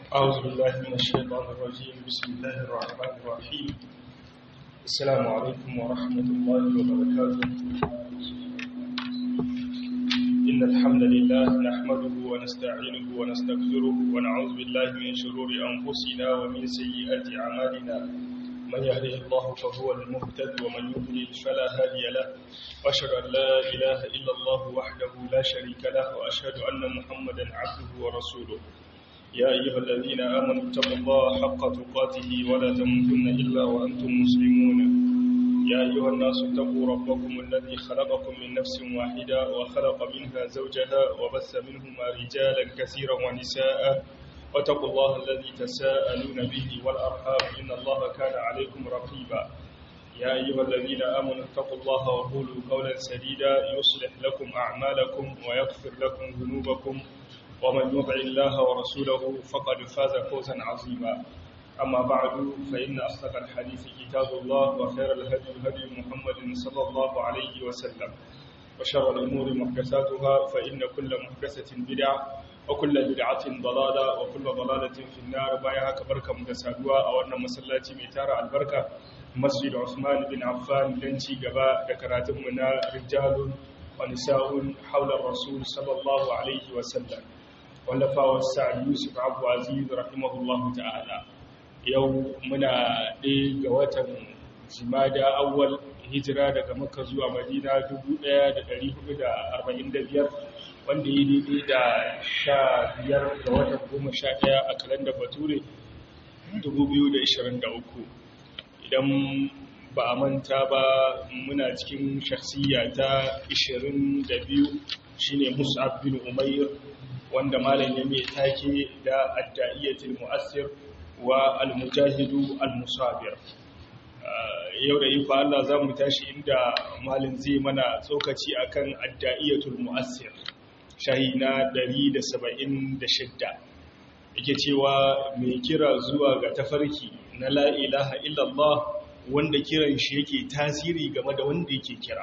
أعوذ بالله من الشيطان الرجيم بسم الله الرحمن الرحيم السلام عليكم ورحمة الله وبركاته إن الحمد لله نحمده ونستعينه ونستغفره ونعوذ بالله من شرور أنفسنا ومن سيئات أعمالنا من يهده الله فهو المهتد ومن يضلل فلا هادي له وأشهد أن لا إله إلا الله وحده لا شريك له وأشهد أن محمدا عبده ورسوله يا أيها الذين آمنوا اتقوا الله حق تقاته ولا تموتن إلا وأنتم مسلمون يا أيها الناس اتقوا ربكم الذي خلقكم من نفس واحدة وخلق منها زوجها وبث منهما رجالا كثيرا ونساء واتقوا الله الذي تساءلون به والأرحام إن الله كان عليكم رقيبا يا أيها الذين آمنوا اتقوا الله وقولوا قولا سديدا يصلح لكم أعمالكم ويغفر لكم ذنوبكم ومن يطع الله ورسوله فقد فاز فوزا عظيما أما بعد فإن أصدق الحديث كتاب الله وخير الهدي هدي محمد صلى الله عليه وسلم وشر الأمور محدثاتها فإن كل محدثة بدعة وكل بدعة ضلالة وكل ضلالة في النار بايها كبركة مدسادوا أو أن مسلاتي ميتارة البركة مسجد عثمان بن عفان لنشي قباء ذكراتمنا رجال ونساء حول الرسول صلى الله عليه وسلم wallafawar sa'ad yusuf abu aziz rahimahullahu ta'ala yau muna ɗaya ga watan jimada awwal hijira daga makka zuwa madina 1445 wanda yi daidai da sha biyar ga watan goma sha ɗaya a kalandar bature 2023 idan ba a manta ba muna cikin shakhsiya ta 22 shine mus'ab bin umair wanda malam ya mai take da addaiyatul mu'assir wa al-mujahidu al-musabir yau da ifa Allah za mu tashi inda malam zai mana tsokaci akan addaiyatul mu'assir shahi na 176 yake cewa mai kira zuwa ga tafarki na la ilaha illallah wanda kiran shi yake tasiri game da wanda yake kira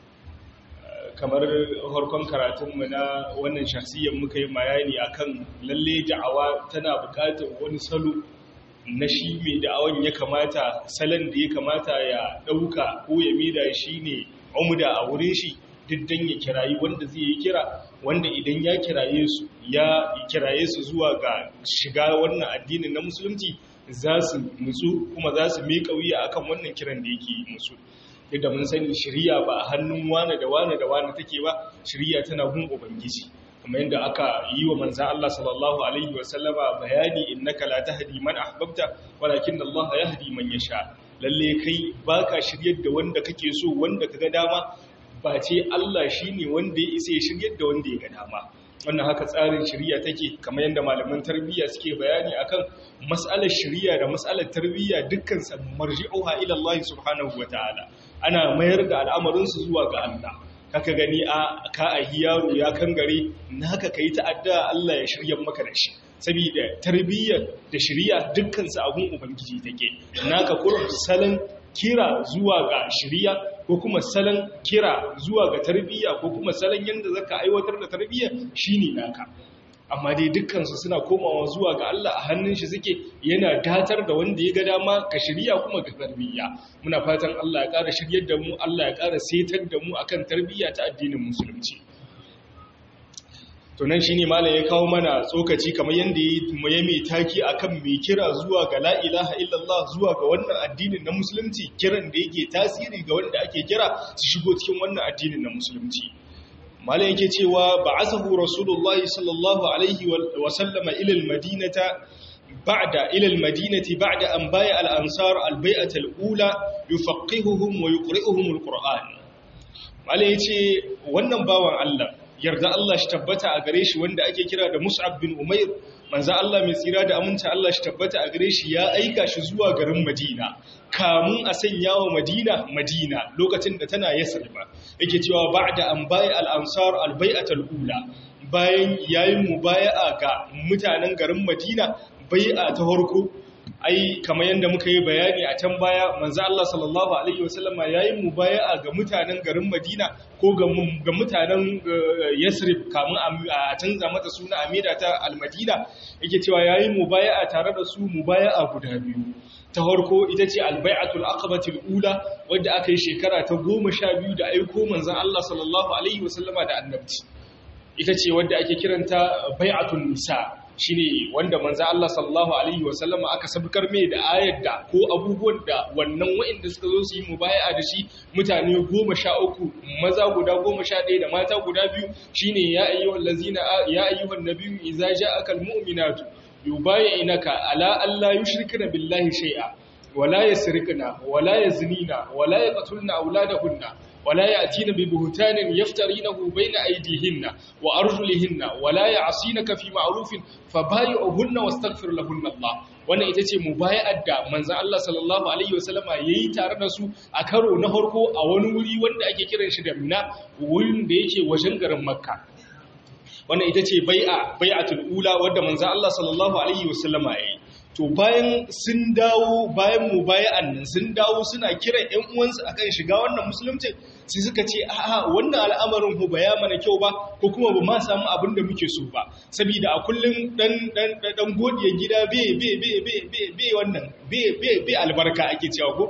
kamar harkon karatunmu na wannan shahsiyyar muka yi bayani akan lalle da'awa tana buƙatar wani salo na shi mai da'awan ya kamata salon da ya kamata ya ɗauka ko ya mida shi ne umuda a wurin shi diddan ya kirayi wanda zai yi kira wanda idan ya kiraye su ya kiraye su zuwa ga shiga wannan addinin na musulunci za su nutsu kuma za su miƙa wuya akan wannan kiran da yake musu yadda mun sani shirya ba a hannun wane da wane da wane take ba shirya tana gun ubangiji kamar yadda aka yi wa manzan Allah sallallahu alaihi wa sallama bayani innaka la tahdi man ahbabta walakin Allah yahdi man yasha lalle kai baka shiryar da wanda kake so wanda kaga dama ba ce Allah shine wanda ya isa ya shiryar da wanda ya ga dama wannan haka tsarin shirya take kamar yadda malaman tarbiyya suke bayani akan mas'alar shirya da mas'alar tarbiyya dukkan sa marji'uha ila Allah subhanahu wataala ana mayar da al'amarin su zuwa ga Allah kaka gani a ka a yaro ya kangare naka kai ta'adda Allah ya shirya maka da shi saboda tarbiyyar da shirya dukkan su abun ubangiji take naka kurum salon kira zuwa ga shirya ko kuma salon kira zuwa ga tarbiyya ko kuma salon yadda zaka aiwatar da tarbiyya shine naka amma dai dukkansu suna komawa zuwa ga Allah a hannun shi suke yana datar da wanda ya ga dama ka shirya kuma ga tarbiyya muna fatan Allah ya ƙara shiryar da mu Allah ya ƙara setar da mu akan tarbiyya ta addinin musulunci to nan shine malam ya kawo mana tsokaci kamar yanda ya mai taki akan mai kira zuwa ga la ilaha illallah zuwa ga wannan addinin na musulunci kiran da yake tasiri ga wanda ake kira su shigo cikin wannan addinin na musulunci malam yake cewa ba'athahu rasulullahi sallallahu alaihi wa sallama ila almadinata ba'da ila almadinati ba'da an baya al-ansar al-bai'ata al-ula yufaqihuhum wa yuqri'uhum al-qur'an malam yace wannan bawan Allah yarda Allah shi tabbata a gare shi wanda ake kira da Mus'ab bin Umair manzo Allah mai tsira da aminta Allah shi tabbata a gare shi ya aika shi zuwa garin Madina kamun a sanya wa Madina Madina lokacin da tana Yasriba yake cewa ba'da an bai al-ansar al-bai'atul ula bayan yayin mubaya'a ga mutanen garin Madina bai'a ta farko ai kamar yadda muka yi bayani a can baya manzo Allah sallallahu alaihi wasallama yayi mubaya'a ga mutanen garin Madina ko ga mutanen Yasrib kamun a canza mata suna Amira ta Al-Madina yake cewa yayi mubaya'a tare da su mubaya'a guda biyu ta farko ita ce albai'atul aqabatul ula wadda aka yi shekara ta goma sha biyu da aiko manzon Allah sallallahu alaihi wasallama da annabci ita ce wadda ake kiranta bai'atul nisa shine wanda manzon Allah sallallahu alaihi wasallama aka sabkar mai da ayar da ko abubuwan da wannan wa'inda suka zo su yi mubaya'a da shi mutane goma sha uku maza guda goma sha ɗaya da mata guda biyu shine ya ayyuhal lazina ya ayyuhan nabiyyu idza ja'aka almu'minatu yubayyinaka ala alla yushrikna billahi shay'a wala yasrikna wala yaznina wala yaqtulna auladahunna wala ya'tina bi buhtanin yaftarinahu bayna aydihinna wa arjulihinna wala ya'sinaka fi ma'rufin fabay'uhunna wastaghfir lahunna Allah wannan ita ce mubaya'ar da manzon Allah sallallahu alaihi wasallama yayi tare da su a karo na farko a wani wuri wanda ake kiran shi da Mina wurin da yake wajen garin Makka wannan ita ce bai'a bai'atul ula wadda manzo Allah sallallahu alaihi wasallama yayi to bayan sun dawo bayan mubaya'an nan sun dawo suna kiran ƴan uwansu akan shiga wannan musulunci sai suka ce a'a wannan al'amarin hu baya mana kyau ba ko kuma ba ma samu abin da muke so ba saboda a kullun dan dan dan godiya gida be be be be be be wannan be be be albarka ake cewa ko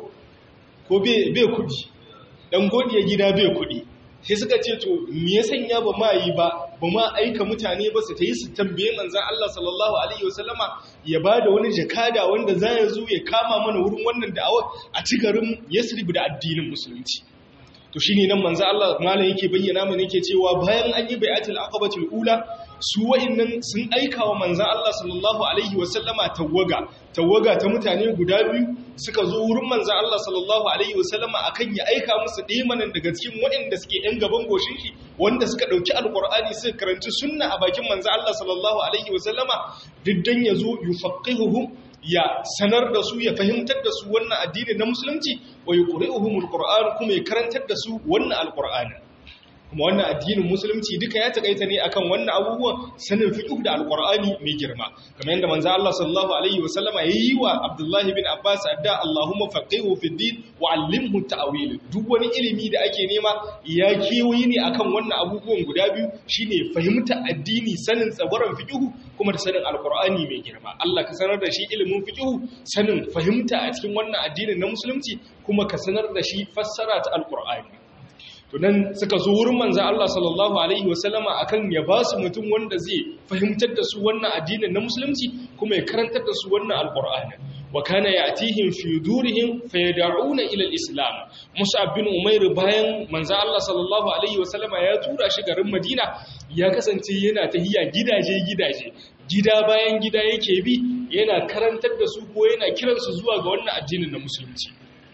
ko be be kudi dan godiya gida be kudi sai suka ce to me ya sanya ba ma yi ba ba ma aika mutane ba su ta yi su tambaye manzan Allah sallallahu alaihi wasallama ya ba da wani jakada wanda za ya zo ya kama mana wurin wannan da'awar a ci garin Yasrib da addinin musulunci to shine nan manzan Allah malam yake bayyana mana yake cewa bayan an yi bai'atul aqabatul ula su wa'annan sun aika wa manzan Allah sallallahu alaihi wasallama tawaga tawaga ta mutane guda biyu suka zo wurin manzan Allah sallallahu alaihi wasallama akan ya aika musu ɗimanin daga cikin waɗanda suke ɗan gaban goshin shi wanda suka ɗauki alƙur'ani suka karanci sunna a bakin manzan Allah sallallahu alaihi wasallama diddan ya zo yufaqihuhum ya sanar da su ya fahimtar da su wannan addini na musulunci wa yuqri'uhumul qur'an kuma ya karantar da su wannan alƙur'ani kuma wannan addinin musulunci duka ya takaita ne akan wannan abubuwan sanin fiqh da alqur'ani mai girma kamar yadda manzo Allah sallallahu alaihi wasallama yayi wa Abdullah bin Abbas adda Allahumma faqihu fid din wa 'allimhu ta'wil duk wani ilimi da ake nema ya kewayi ne akan wannan abubuwan guda biyu shine fahimta addini sanin tsabaran fiqh kuma da sanin alqur'ani mai girma Allah ka sanar da shi ilimin fiqh sanin fahimta a cikin wannan addinin na musulunci kuma ka sanar da shi fassara ta alqur'ani to nan suka zo wurin manzo Allah sallallahu alaihi wasallama akan ya ba su mutum wanda zai fahimtar da su wannan addinin na musulunci kuma ya karantar da su wannan alqur'ani wa kana ya'tihim fi durihim fayad'una ila al-islam Mus'ab bin Umair bayan manzo Allah sallallahu alaihi wasallama ya tura shi garin Madina ya kasance yana tahiya gidaje gidaje gida bayan gida yake bi yana karantar da su ko yana kiransu zuwa ga wannan addinin na musulunci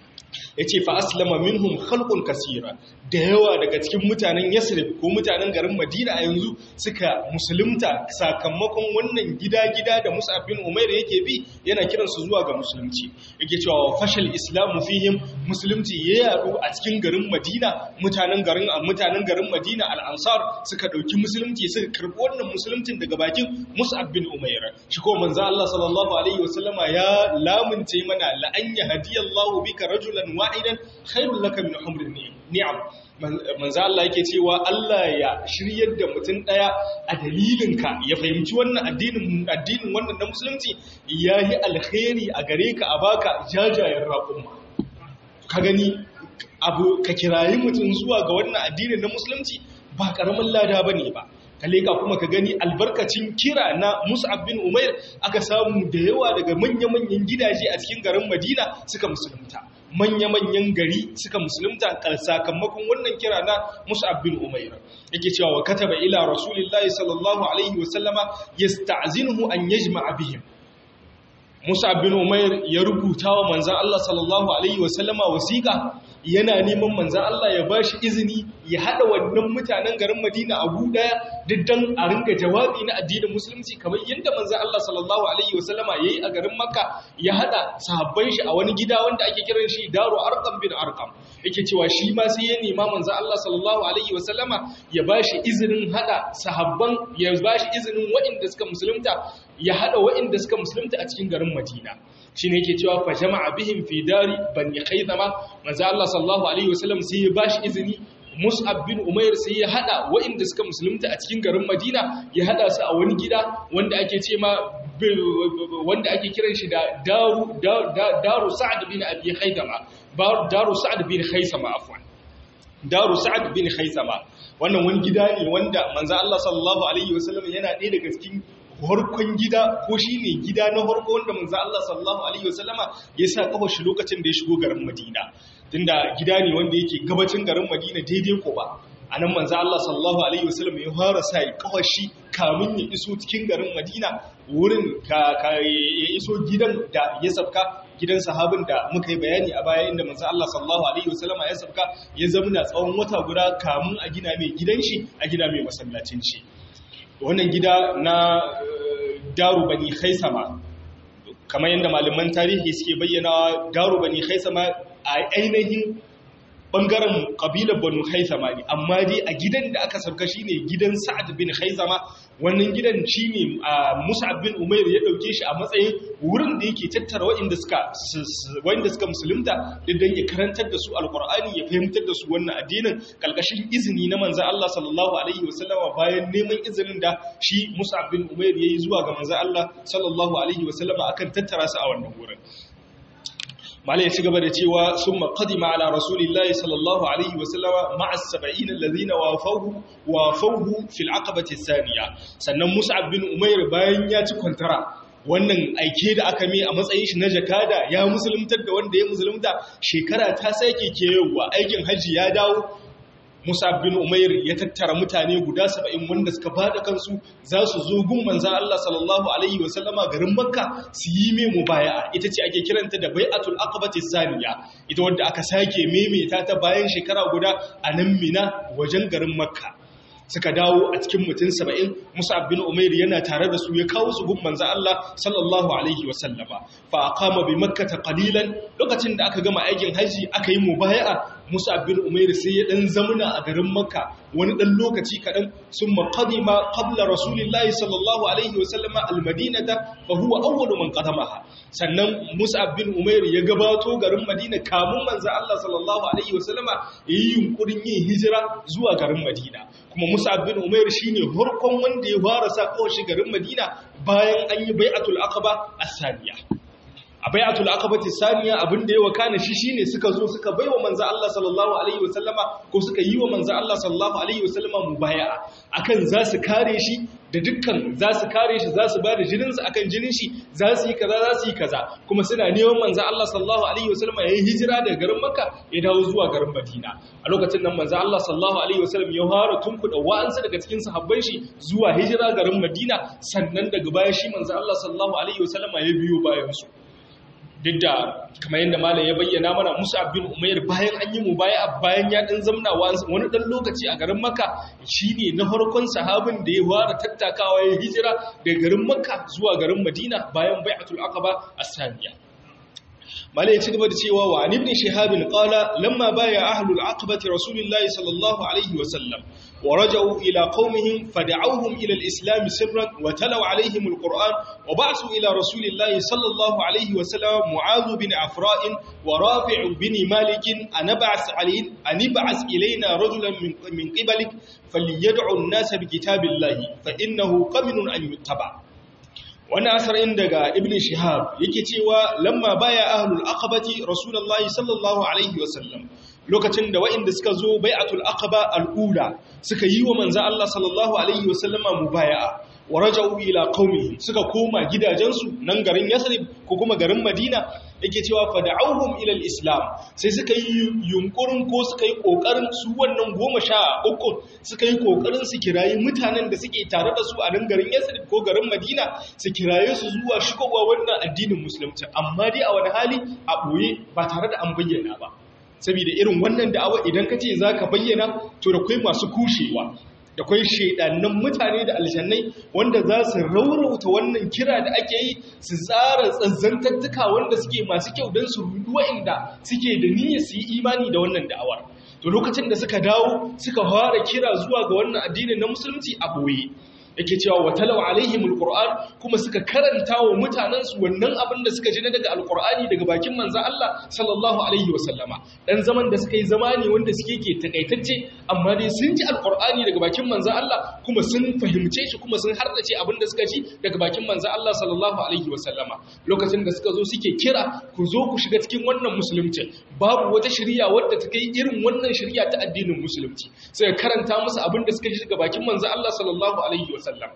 ya ce fa aslama minhum khalqun kasira da yawa daga cikin mutanen yasrib ko mutanen garin madina a yanzu suka musulunta sakamakon wannan gida-gida da mus'ab bin umair yake bi yana kiransu zuwa ga musulunci yake cewa fashal islamu fihim musulunci ya yadu a cikin garin madina mutanen garin mutanen garin madina al-ansar suka dauki musulunci suka karbi wannan musuluncin daga bakin mus'ab bin umair shi ko manzo Allah sallallahu alaihi wasallama ya lamunce mana la an yahdiyallahu bika rajulan wa'idan khairul laka min humrin ni'am manzo Allah yake cewa Allah ya shiryar da mutum daya a dalilinka ya fahimci wannan addinin addinin wannan na musulunci yayi alkhairi a gare ka a baka jajayen raƙumma ka gani abu ka kirayi mutum zuwa ga wannan addinin na musulunci ba karamin lada bane ba ka leka kuma ka gani albarkacin kira na Mus'ab bin Umair aka samu da yawa daga manya-manyan gidaje a cikin garin Madina suka musulunta manya-manyan gari suka musulunta sakamakon wannan kira na Mus'ab bin Umair yake cewa wa kataba ila Rasulillahi sallallahu alaihi wa sallama yasta'zinuhu an yajma'a bihim Mus'ab bin Umair ya rubuta wa manzon Allah sallallahu alaihi wa sallama wasiqa yana neman manzan Allah ya ba shi izini ya hada wannan mutanen garin Madina a gu daya diddan a ringa jawabi na addinin musulunci kamar yadda manzon Allah sallallahu alaihi wasallama yayi a garin Makka ya hada sahabban shi a wani gida wanda ake kiran shi Daru Arqam bin Arqam yake cewa shi ma sai ya nema manzon Allah sallallahu alaihi wasallama ya bashi izinin hada sahabban ya bashi izinin waɗanda suka musulunta ya hada waɗanda suka musulunta a cikin garin Madina shine yake cewa fa jama'a bihim fi dari bani khaythama manzo Allah sallallahu alaihi wasallam sai ya bashi izini Mus'ab bin Umair sai ya hada waɗanda suka musulunta a cikin garin Madina ya hada su a wani gida wanda ake ce ma wanda ake kiran shi da Daru Daru Sa'd bin Abi Khaythama Daru Sa'd bin Khaysama afwan Daru Sa'd bin Khaysama wannan wani gida ne wanda manzo Allah sallallahu alaihi wasallam yana ɗaya daga cikin harkon gida ko shi ne gida na harko wanda manzo Allah sallallahu alaihi wasallama ya sa kafa shi lokacin da ya shigo garin Madina tunda gida ne wanda yake gabacin garin Madina daidai ko ba anan manzo Allah sallallahu alaihi wasallam ya fara sa kafa shi kamun ya iso cikin garin Madina wurin ka ya iso gidan da ya sabka gidan sahabin da muka yi bayani a baya inda manzo Allah sallallahu alaihi wasallama ya sabka ya zamna tsawon wata guda kamun a gina mai gidan shi a gina mai masallacin shi wannan gida na daru bani khaisama kamar yadda malaman tarihi suke bayyana daru bani khaisama a ainihin bangaren kabilar banu khaisama ne amma dai a gidan da aka sauka shine gidan sa'ad bin khaisama wannan gidan shine mus'ab bin umair ya dauke shi a matsayin wurin da yake tattara waɗanda suka waɗanda suka musulunta dan ya karantar da su alqur'ani ya fahimtar da su wannan addinin kalkashin izini na manzon Allah sallallahu alaihi wasallama bayan neman izinin da shi mus'ab bin umair yayi zuwa ga manzon Allah sallallahu alaihi wasallama akan tattara su a wannan wurin malai ya ci gaba da cewa sun maƙadima ala rasulillahi sallallahu alaihi wasallama ma'as saba'in allazina wafauhu wafauhu fil aqabati saniya sannan mus'ab bin umair bayan ya ci kwantara wannan aike da aka mai a matsayin shi na jakada ya musuluntar da wanda ya musulunta shekara ta sake kewa aikin hajji ya dawo Musa bin Umair ya tattara mutane guda saba'in wanda suka bada kansu za su zo gun manzan Allah sallallahu Alaihi wasallama garin Makka su yi mai mubaya'a ita ce ake kiranta da bai'atul aqabati saniya ita wadda aka sake maimaita ta bayan shekara guda a nan Mina wajen garin Makka suka dawo a cikin mutum saba'in Musa bin Umair yana tare da su ya kawo su gun manzan Allah sallallahu Alaihi wasallama fa aqama bi makkata qalilan lokacin da aka gama aikin haji aka yi mubaya'a Musa bin Umair sai ya dan zamuna a garin Makka wani dan lokaci kadan sun maqadima qabla Rasulillahi sallallahu alaihi wa sallama al-Madinata fa huwa awwalu man qadamaha sannan Musa bin Umair ya gabato garin Madina kamun manzo Allah sallallahu alaihi wa sallama yayi yunkurin yin hijira zuwa garin Madina kuma Musa bin Umair shine farkon wanda ya fara sa kawashi garin Madina bayan an yi bai'atul aqaba as-saniya a bai'atul aqabati saniya abin da ya wakana shi shine suka zo suka baiwa manzo Allah sallallahu alaihi wasallama ko suka yi wa manzo Allah sallallahu alaihi wasallama mubaya'a akan za su kare shi da dukkan za su kare shi za su ba da jinin su akan jinin shi za su yi kaza za su yi kaza kuma suna neman manzo Allah sallallahu alaihi wasallama yayin hijira daga garin Makka ya dawo zuwa garin Madina a lokacin nan manzo Allah sallallahu alaihi wasallam ya fara tunkuda wa'ansu daga cikin sahabban shi zuwa hijira garin Madina sannan daga baya shi manzo Allah sallallahu alaihi wasallama ya biyo bayan su duk da kamar yadda malam ya bayyana mana Musa bin Umair bayan an yi mu baya bayan ya dan zamna wani dan lokaci a garin Makka shine na farkon sahabin da ya fara tattakawa ya hijira daga garin Makka zuwa garin Madina bayan bai'atul aqaba as-saniya malai ya ci gaba da cewa wa ibn shihab qala lamma baya ahlul aqabati rasulillahi sallallahu alaihi wa sallam wa raja'u ila qaumihim fad'awhum ila al-islam sirran wa talaw alaihim al-quran wa ba'su ila rasulillahi sallallahu alaihi wa sallam mu'adh bin afra' wa rafi' bin malik anab'as alayhi anib'as ilayna rajulan min min qibalik falyad'u an-nas bi kitabillahi fa innahu qaminun an yuttaba' wannan asarin daga ibn shihab yake cewa lamma baya ahlul aqabati rasulullahi sallallahu alaihi wasallam lokacin da waɗanda suka zo bai'atul aqaba al'ula suka yi wa manzo Allah sallallahu alaihi wasallama mubaya'a wa raja'u ila qaumihim suka koma gidajensu nan garin Yasrib ko kuma garin Madina yake cewa fada'awhum ila al-islam sai suka yi yunkurin ko suka yi kokarin su wannan goma sha uku suka yi kokarin su kirayi mutanen da suke tare da su a nan garin Yasrib ko garin Madina su kiraye su zuwa shigowa wannan addinin musulunci amma dai a wani hali a boye ba tare da an bayyana ba saboda irin wannan da'awa idan ka ce za ka bayyana to da kai masu kushewa da kwai shaidannan mutane da aljannai wanda za su raurauta wannan kira da ake yi su tsara tsanzantattuka wanda suke masu kyau don su rudu wa'inda suke da niyyar su yi imani da wannan da'awar to lokacin da suka dawo suka fara kira zuwa ga wannan addinin na musulunci a boye yake cewa watalau alaihim alquran kuma suka karanta wa mutanen su wannan abin da suka ji na daga alqurani daga bakin manzo Allah sallallahu alaihi wasallama dan zaman da suka yi zamani wanda suke ke takaitacce amma dai sun ji alqurani daga bakin manzo Allah kuma sun fahimce shi kuma sun hardace abin da suka ji daga bakin manzo Allah sallallahu alaihi wasallama lokacin da suka zo suke kira ku zo ku shiga cikin wannan musulunci babu wata shari'a wadda ta kai irin wannan shari'a ta addinin musulunci sai karanta musu abin da suka ji daga bakin manzo Allah sallallahu alaihi wasallam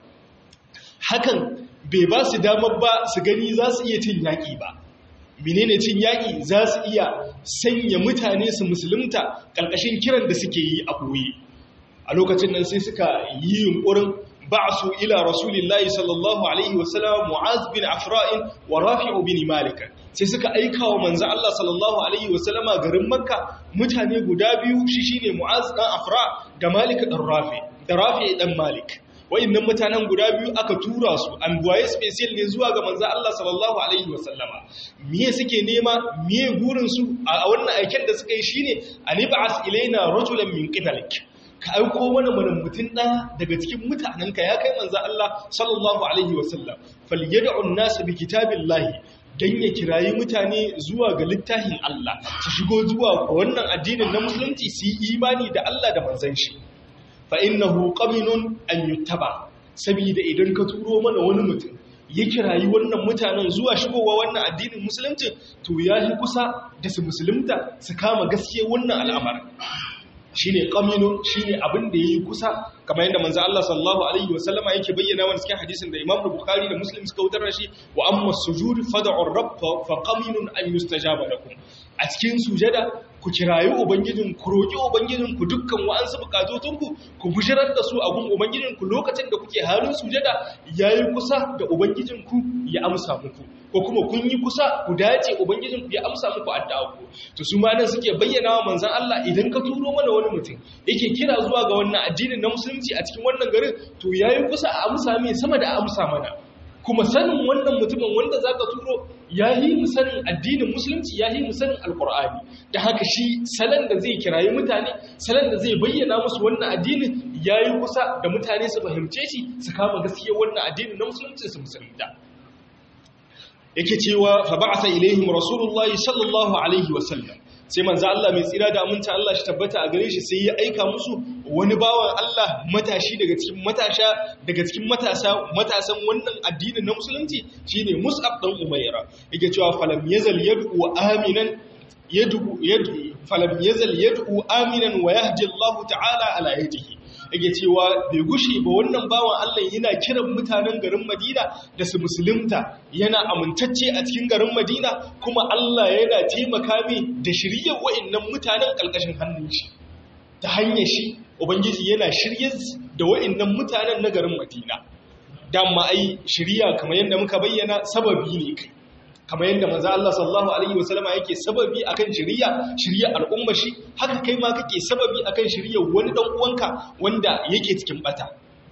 hakan bai ba su damar ba su gani za su iya cin yaƙi ba menene cin yaƙi za su iya sanya mutane su musulunta ƙarƙashin kiran da suke yi a ɓoye a lokacin nan sai suka yi yunƙurin ba'su ila rasulillahi sallallahu alaihi wasallam mu'az bin afra'in wa rafi'u bin malik sai suka aika wa manzo Allah sallallahu alaihi wasallama garin makka mutane guda biyu shi shine mu'az dan afra da malik dan rafi da rafi dan malik wa'annan mutanen guda biyu aka tura su an buwaye special ne zuwa ga manzo Allah sallallahu alaihi wasallama miye suke nema miye gurin su a wannan aiken da suka yi shine anib'as ilaina rajulan min qibalik ka aiko mana mana mutum ɗaya daga cikin mutanenka ya kai manzo Allah sallallahu alaihi wasallam falyad'u an-nas bi kitabillahi dan ya kirayi mutane zuwa ga littafin Allah su shigo zuwa ga wannan addinin na musulunci su yi imani da Allah da manzon shi fa innahu qaminun an yuttaba saboda idan ka turo mana wani mutum ya kirayi wannan mutanen zuwa shigowa wannan addinin musulunci to yayi kusa da su musulunta su kama gaskiya wannan al'amarin shine qaminun shine abin da yayi kusa kamar yadda manzo Allah sallallahu alaihi wasallama yake bayyana wa cikin hadisin da Imam Bukhari da Muslim suka wutar shi wa amma sujud fad'u ar-rabb fa qaminun an yustajaba lakum a cikin sujada ku kirayi ubangijin ku roki ubangijin ku dukkan wa'ansu bukatotun ku ku bujirar da su a gun ubangijin ku lokacin da kuke halin sujada yayi kusa da ubangijin ku ya amsa muku ko kuma kun yi kusa ku dace ubangijin ku ya amsa muku addu'a ku to su ma nan suke bayyana wa manzon Allah idan ka turo mana wani mutum yake kira zuwa ga wannan addinin na musulunci a cikin wannan garin to yayi kusa a amsa mai sama da amsa mana kuma sanin wannan mutumin wanda zaka turo yayi mu sanin addinin musulunci yayi mu sanin alqur'ani da haka shi salan da zai kirayi mutane salan da zai bayyana musu wannan addinin yayi kusa da mutane su fahimce shi su kama gaskiyar wannan addinin na musulunci su musulunta yake cewa fa ba'atha ilaihim rasulullahi sallallahu alaihi wasallam sai manzo Allah mai tsira da aminta Allah shi tabbata a gare shi sai ya aika musu wani bawan Allah matashi daga cikin matasha daga cikin matasa matasan wannan addinin na musulunci shine Mus'ab dan Umayra yake cewa falam yazal yad'u aminan yad'u yad'u falam yazal yad'u aminan wa yahdi Allah ta'ala ala yadihi yake cewa bai gushe ba wannan bawan Allah yana kiran mutanen garin Madina da su musulunta yana amintacce a cikin garin Madina kuma Allah yana taimaka mai da shiryar wa'annan mutanen kalkashin hannun shi ta hanyar shi ubangiji yana shirye da wa'annan mutanen na garin Madina dama ai shiriya kamar yadda muka bayyana sababi ne kai kamar yadda manzo Allah sallallahu alaihi wasallama yake sababi akan shiriya shiriya al'umma shi haka kai ma kake sababi akan shiriya wani dan uwanka wanda yake cikin bata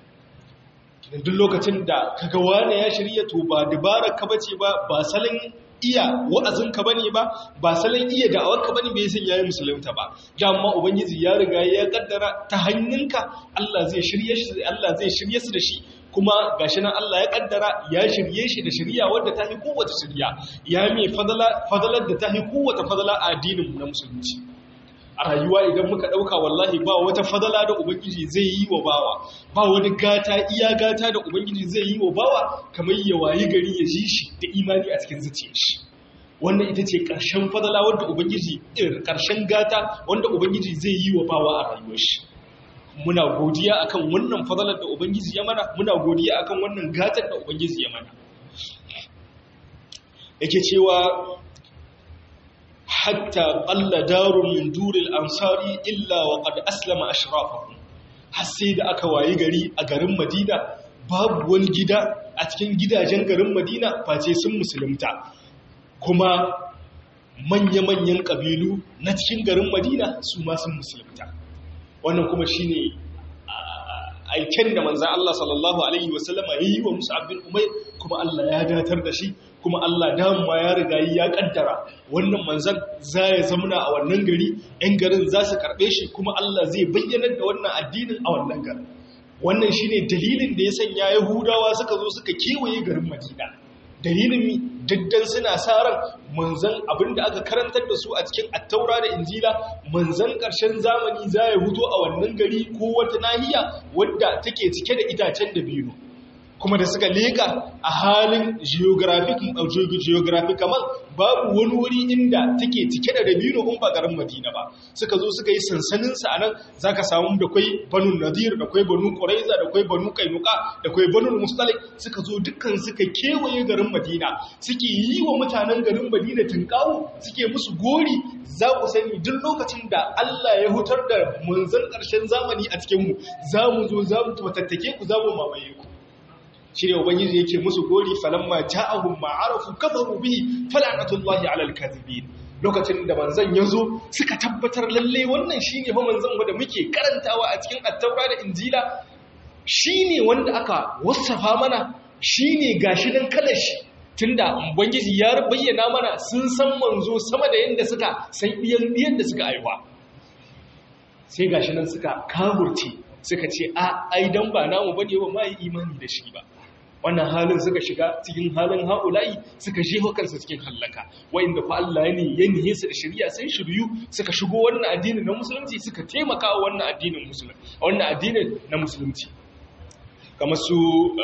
duk lokacin da kaga wani ya shirya to ba dabarar ka bace ba ba salon iya wa'azin ka bane ba ba salon iya da'awar ka bane bai san yayi musulunta ba amma ubangiji ya riga ya kaddara ta hannunka Allah zai shirye shi Allah zai shirye su da shi kuma gashi nan Allah ya kaddara ya shirye shi da shirya wadda ta fi kowace shirya ya mai fadalar da ta fi kowace fadala a addinin na musulunci a rayuwa idan muka ɗauka wallahi ba wata fadala da ubangiji zai yi wa bawa ba wani gata iya gata da ubangiji zai yi wa bawa kamar ya wayi gari ya ji shi da imani a cikin zuciyar shi wannan ita ce ƙarshen fadala wadda ubangiji ƙarshen gata wanda ubangiji zai yi wa bawa a rayuwar shi muna godiya akan wannan fadalar da ubangiji ya mana muna godiya akan wannan gatar da ubangiji ya mana yake cewa hatta qalla darun min duril ansari illa wa qad aslama ashrafahum har sai da aka wayi gari a garin Madina babu wani gida a cikin gidajen garin Madina face sun musulunta kuma manya-manyan ƙabilu na cikin garin madina su ma sun musulunta wannan kuma shi ne aiken da manzan Allah sallallahu Alaihi wasallama ya yi wa musu abin umar kuma Allah ya datar da shi kuma Allah dama ya riga ya kaddara wannan manzan za ya zamuna a wannan gari 'yan garin za su karɓe shi kuma Allah zai bayyanar da wannan addinin a wannan garin wannan shi ne dalilin da ya sanya yahudawa suka zo suka kewaye garin madina dalilin mi daddan suna saran manzan abinda aka karantar da su a cikin attaura da injila manzan ƙarshen zamani za ya huto a wannan gari ko wata nahiya wadda take cike da itacen da biyu kuma da suka leka a halin geographic kamar babu wani wuri inda take cike da dabino in ba garin madina ba suka zo suka yi sansaninsa a nan za ka samu da kwai banu nadir da kwai banu ƙuraiza da kwai banu kainuka da kwai banu mustalik suka zo dukkan suka kewaye garin madina suke yi wa mutanen garin madina tunkawo suke musu gori za ku sani duk lokacin da allah ya hutar da manzan ƙarshen zamani a cikinmu za mu zo za mu tattake ku za mu mamaye ku shi ne ubangiji yake musu gori falamma ja'ahum ma'arafu kafaru bihi fala'natullahi 'alal kadhibin lokacin da manzon yazo suka tabbatar lalle wannan shine ba manzon da muke karantawa a cikin at-taura da injila shine wanda aka wasafa mana shine gashi nan kalar shi tunda ubangiji ya bayyana mana sun san manzo sama da yanda suka san biyan biyan da suka aiwa sai gashi nan suka kagurce suka ce a ai dan ba namu bane ba mai imani da shi ba wannan halin suka shiga cikin halin haulayi suka jeho kansu cikin hallaka wa'inda fa Allah ne ya nihe su da shari'a sai shiryu suka shigo wannan addini na musulunci suka taimaka wa wannan addinin musulunci wannan addinin na musulunci kamar su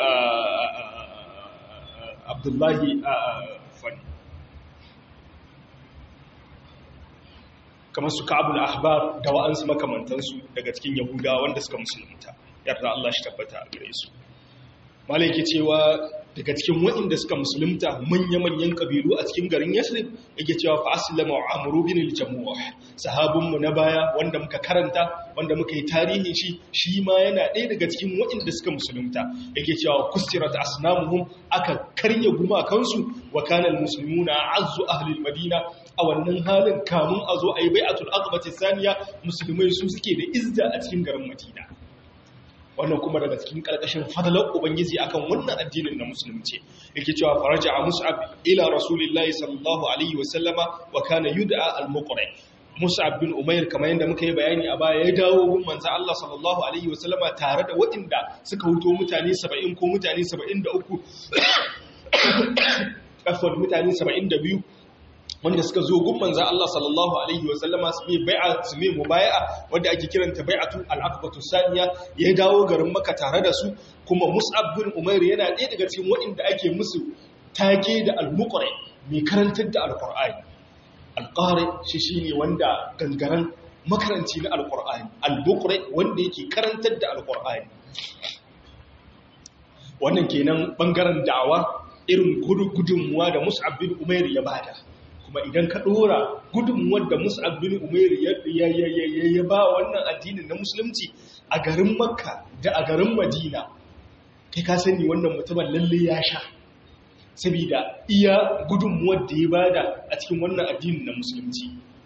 Abdullahi fani kamar su Ka'abul Ahbar da wa'ansu makamantansu daga cikin Yahuda wanda suka musulunta yarda Allah shi tabbata a gare su malaiki cewa daga cikin waɗanda suka musulunta manya-manyan ƙabilu a cikin garin yasrib yake cewa fa aslama amru bin al-jamuh sahabinmu na baya wanda muka karanta wanda muka yi tarihin shi shi ma yana ɗaya daga cikin waɗanda suka musulunta yake cewa kustirat asnamuhum aka karya gumakansu wa kana al-muslimuna azzu ahli al-madina a wannan halin kamun a zo a yi bai'atul aqbati saniya musulmai su suke da izza a cikin garin madina wannan kuma daga cikin ƙarƙashin fadalar ubangiji akan wannan addinin na musulunci yake cewa faraja a mus'ab ila rasulillahi sallallahu alaihi wa sallama wa kana yud'a al-muqri mus'ab bin umair kamar yadda muka yi bayani a baya ya dawo gun manzo Allah sallallahu alaihi wa sallama tare da waɗanda suka huto mutane 70 ko mutane 73 afwan mutane 72 wanda suka zo gun manzan Allah sallallahu Alaihi wasallama su mai bai'a su mai mubaya'a wadda ake kiranta bai'atu al'akbatu saniya ya dawo garin maka tare da su kuma mus'ab bin umair yana ɗaya daga cikin waɗanda ake musu take da al-muqri mai karantar da al-qur'ani al-qari shi shine wanda gangaren makaranci na al-qur'ani al-muqri wanda yake karantar da al-qur'ani wannan kenan bangaren da'awa irin gudunmuwa da mus'ab bin umair ya bada kuma idan ka dora gudunmuwar da mus'ab bin umair ya ba wannan addinin na musulunci a garin makka da a garin madina kai ka sani wannan mutumin lalle ya sha saboda iya gudunmuwar da ya bada a cikin wannan addinin na musulunci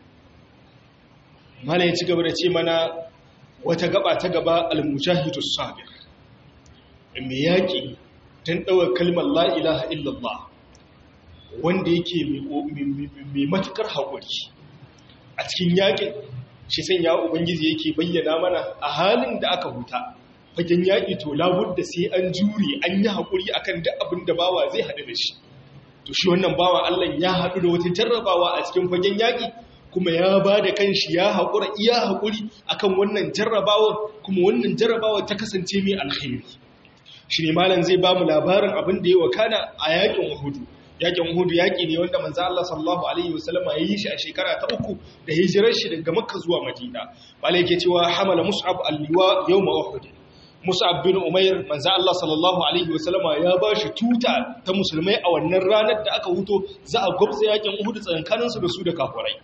mala ya ci gaba da ce mana wata gaba ta gaba al-mujahidus sabir mai yaƙi don ɗaukar kalmar la ilaha illallah wanda yake mai matukar haƙuri a cikin yaƙin shi san ya ubangiji yake bayyana mana a halin da aka huta fagen yaƙi to labudda sai an jure an yi haƙuri akan duk abin da bawa zai haɗu da shi to shi wannan bawa Allah ya haɗu da wata jarrabawa a cikin fagen yaƙi kuma ya ba da kanshi ya haƙura iya haƙuri akan wannan jarrabawa kuma wannan jarrabawa ta kasance mai alkhairi shi ne malam zai ba mu labarin abin da ya wakana a yaƙin Uhudu yakin hudu yaki ne wanda manzo Allah sallallahu alaihi wasallama ya yi shi a shekara ta uku da hijirar shi daga Makka zuwa Madina malai yake cewa hamala Mus'ab al-liwa yawm Uhud Mus'ab bin Umair manzo Allah sallallahu alaihi wasallama ya ba shi tuta ta musulmai a wannan ranar da aka huto za a gwabza yakin Uhud tsakankanin su da su da kafirai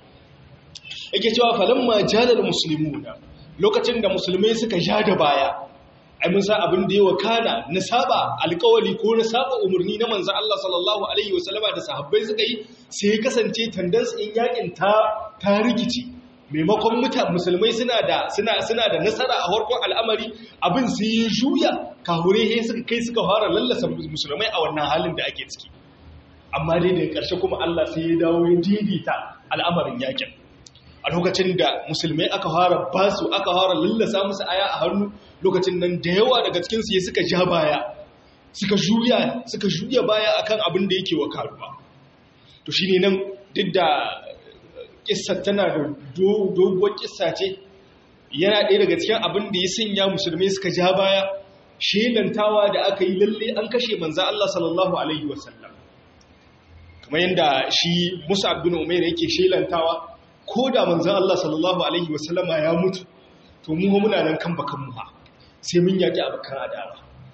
yake cewa falamma jalal muslimuna lokacin da musulmai suka ja da baya ai mun san abin da ya wakana na saba alƙawari ko na saba umarni na manzon Allah sallallahu alaihi wasallama da sahabbai suka yi sai ya kasance tandans in yakin ta ta rikici maimakon mutan musulmai suna da suna suna da nasara a farkon al'amari abin sai ya juya kahure he suka kai suka fara lallasa musulmai a wannan halin da ake ciki amma dai da ƙarshe kuma Allah sai ya dawo ya daidaita al'amarin yakin a lokacin da musulmai aka fara basu aka fara lallasa musu aya a hannu lokacin nan da yawa daga cikin su suka ja baya suka juya suka juya baya akan abin da yake wa karuwa to shine nan duk da kissa tana da doguwar kissa ce yana ɗaya daga cikin abin da ya sanya musulmai suka ja baya shelantawa da aka yi lalle an kashe manzo Allah sallallahu alaihi wasallam kamar yadda shi Musa bin Umair yake shelantawa ko da manzan Allah sallallahu Alaihi wasallama ya mutu to mu muna nan kan bakan muha sai mun yaƙi abokan adawa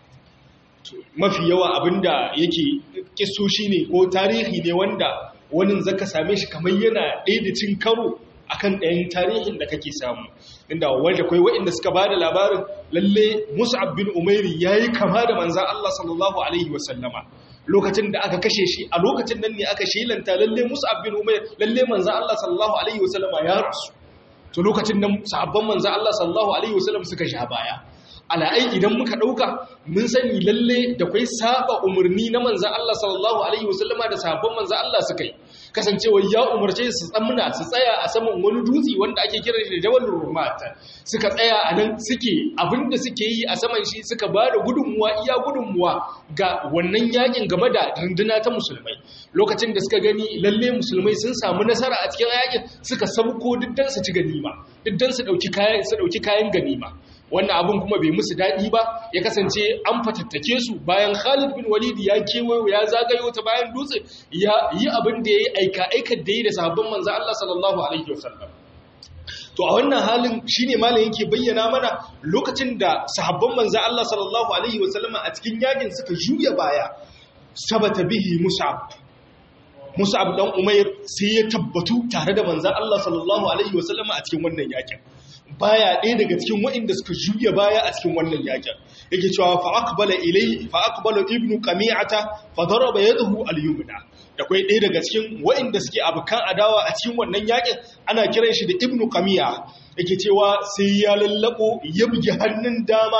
mafi yawa abinda yake kiso shi ne ko tarihi ne wanda wani zaka same shi kamar yana ɗaya da cin karo akan ɗayan tarihin da kake samu inda wanda kai waɗanda suka ba da labarin lalle mus'ab bin umairi yayi kama da manzan Allah sallallahu alaihi wasallama lokacin da aka kashe shi a lokacin nan ne aka shelanta lalle Mus'ab bin Umayr lalle manzo Allah sallallahu alaihi wasallam ya rasu to lokacin nan sahabban manzo Allah sallallahu alaihi wasallam suka sha baya ala ai idan muka dauka mun sani lalle da kai saba umurni na manzo Allah sallallahu alaihi wasallama da sahabban manzo Allah suka yi kasancewa ya umarce su tsammuna su tsaya a saman wani dutse wanda ake kira da Jabal Rumat suka tsaya a nan suke abinda suke yi a saman shi suka ba da gudunmuwa iya gudunmuwa ga wannan yakin game da runduna ta musulmai lokacin da suka gani lalle musulmai sun samu nasara a cikin yakin suka sauko diddan su ci ganima diddan su dauki kayan su dauki kayan ganima wannan abin kuma bai musu daɗi ba ya kasance an fatattake su bayan Khalid bin Walid ya kewayo ya zagayo ta bayan dutse ya yi abin da ya yi aika aikar da yi da sahabban manzo Allah sallallahu alaihi wasallam to a wannan halin shine malam yake bayyana mana lokacin da sahabban manzo Allah sallallahu alaihi wasallam a cikin yakin suka juya baya sabata bihi mus'ab mus'ab dan umair sai ya tabbatu tare da manzo Allah sallallahu alaihi wasallam a cikin wannan yakin baya ɗaya daga cikin waɗanda suka juya baya a cikin wannan yakin yake cewa fa aqbala ilayhi fa aqbala ibnu qami'ata fa daraba yadahu al-yumna da kai ɗaya daga cikin waɗanda suke abukan adawa a cikin wannan yakin ana kiran shi da ibnu qami'a yake cewa sai ya lallabo ya bugi hannun dama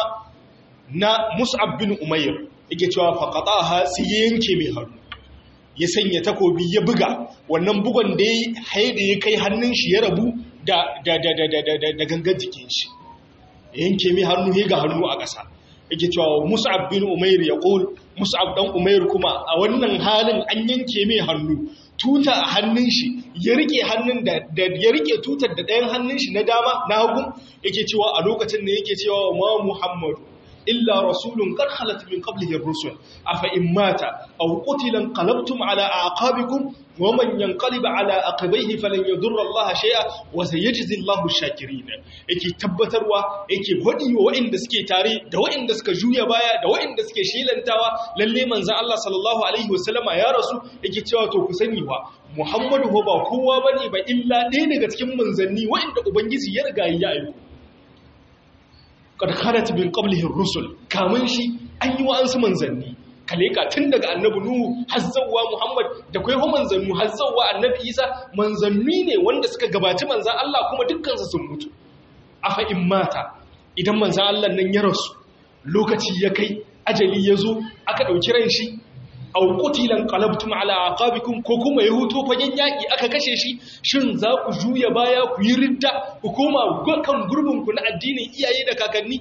na mus'ab bin umayr yake cewa fa qata'aha sai ya yanke mai hannu ya sanya takobi ya buga wannan bugon da ya haida ya kai hannun shi ya rabu da gangan jikin shi yanke mai hannu ya ga hannu a ƙasa yake cewa mus'ab bin umair ya ƙul mus'ab dan umair kuma a wannan halin an yanke mai hannu tuta a hannun shi ya rike hannun da ya rike tutar da ɗayan hannun shi na dama na hagu yake cewa a lokacin da yake cewa ma muhammadu إلا رسول قد خلت من قبله الرسل أفإن مات أو قتل انقلبتم على أعقابكم ومن ينقلب على عقبيه فلن يضر الله شيئا وسيجزي الله الشاكرين yake tabbatarwa yake gwadi wa waɗanda suke tare da waɗanda suka juya baya da waɗanda suke shelantawa lalle manzon Allah sallallahu alaihi wasallama ya rasu yake cewa to ku sani wa Muhammadu ba kowa bane ba illa ɗaya daga cikin manzanni waɗanda ubangiji ya riga ya aiko kad khalat min qablihi ar-rusul kamun shi an yi wa'ansu manzanni kaleka tun daga annabi nuhu har zawwa muhammad da kai ho manzannu har zawwa annabi isa manzanni ne wanda suka gabaci manzan Allah kuma dukkan su sun mutu afa in mata idan manzan Allah nan ya rasu lokaci ya kai ajali ya zo aka dauki ran shi aw qutilan qalabtum ala aqabikum ko kuma ya huto fagen yaki aka kashe shi shin za ku juya baya ku yi ridda ku koma kan gurbin ku na addinin iyaye da kakanni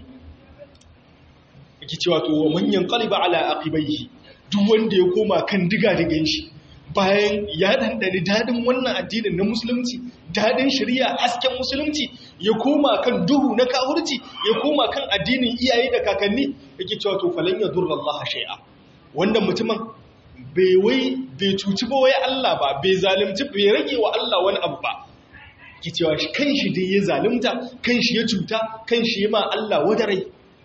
yake cewa to wa manyan qaliba ala aqibaihi duk wanda ya koma kan diga digan shi bayan ya dandani dadin wannan addinin na musulunci dadin shari'a hasken musulunci ya koma kan duhu na kahurci ya koma kan addinin iyaye da kakanni yake cewa to falan yadurra Allah shay'a wannan mutumin bai wai bai cuci ba wai Allah ba bai zalimci bai rage wa Allah wani abu ba ki cewa shi kanshi dai ya zalimta kanshi ya cuta kanshi ya ma Allah wadarai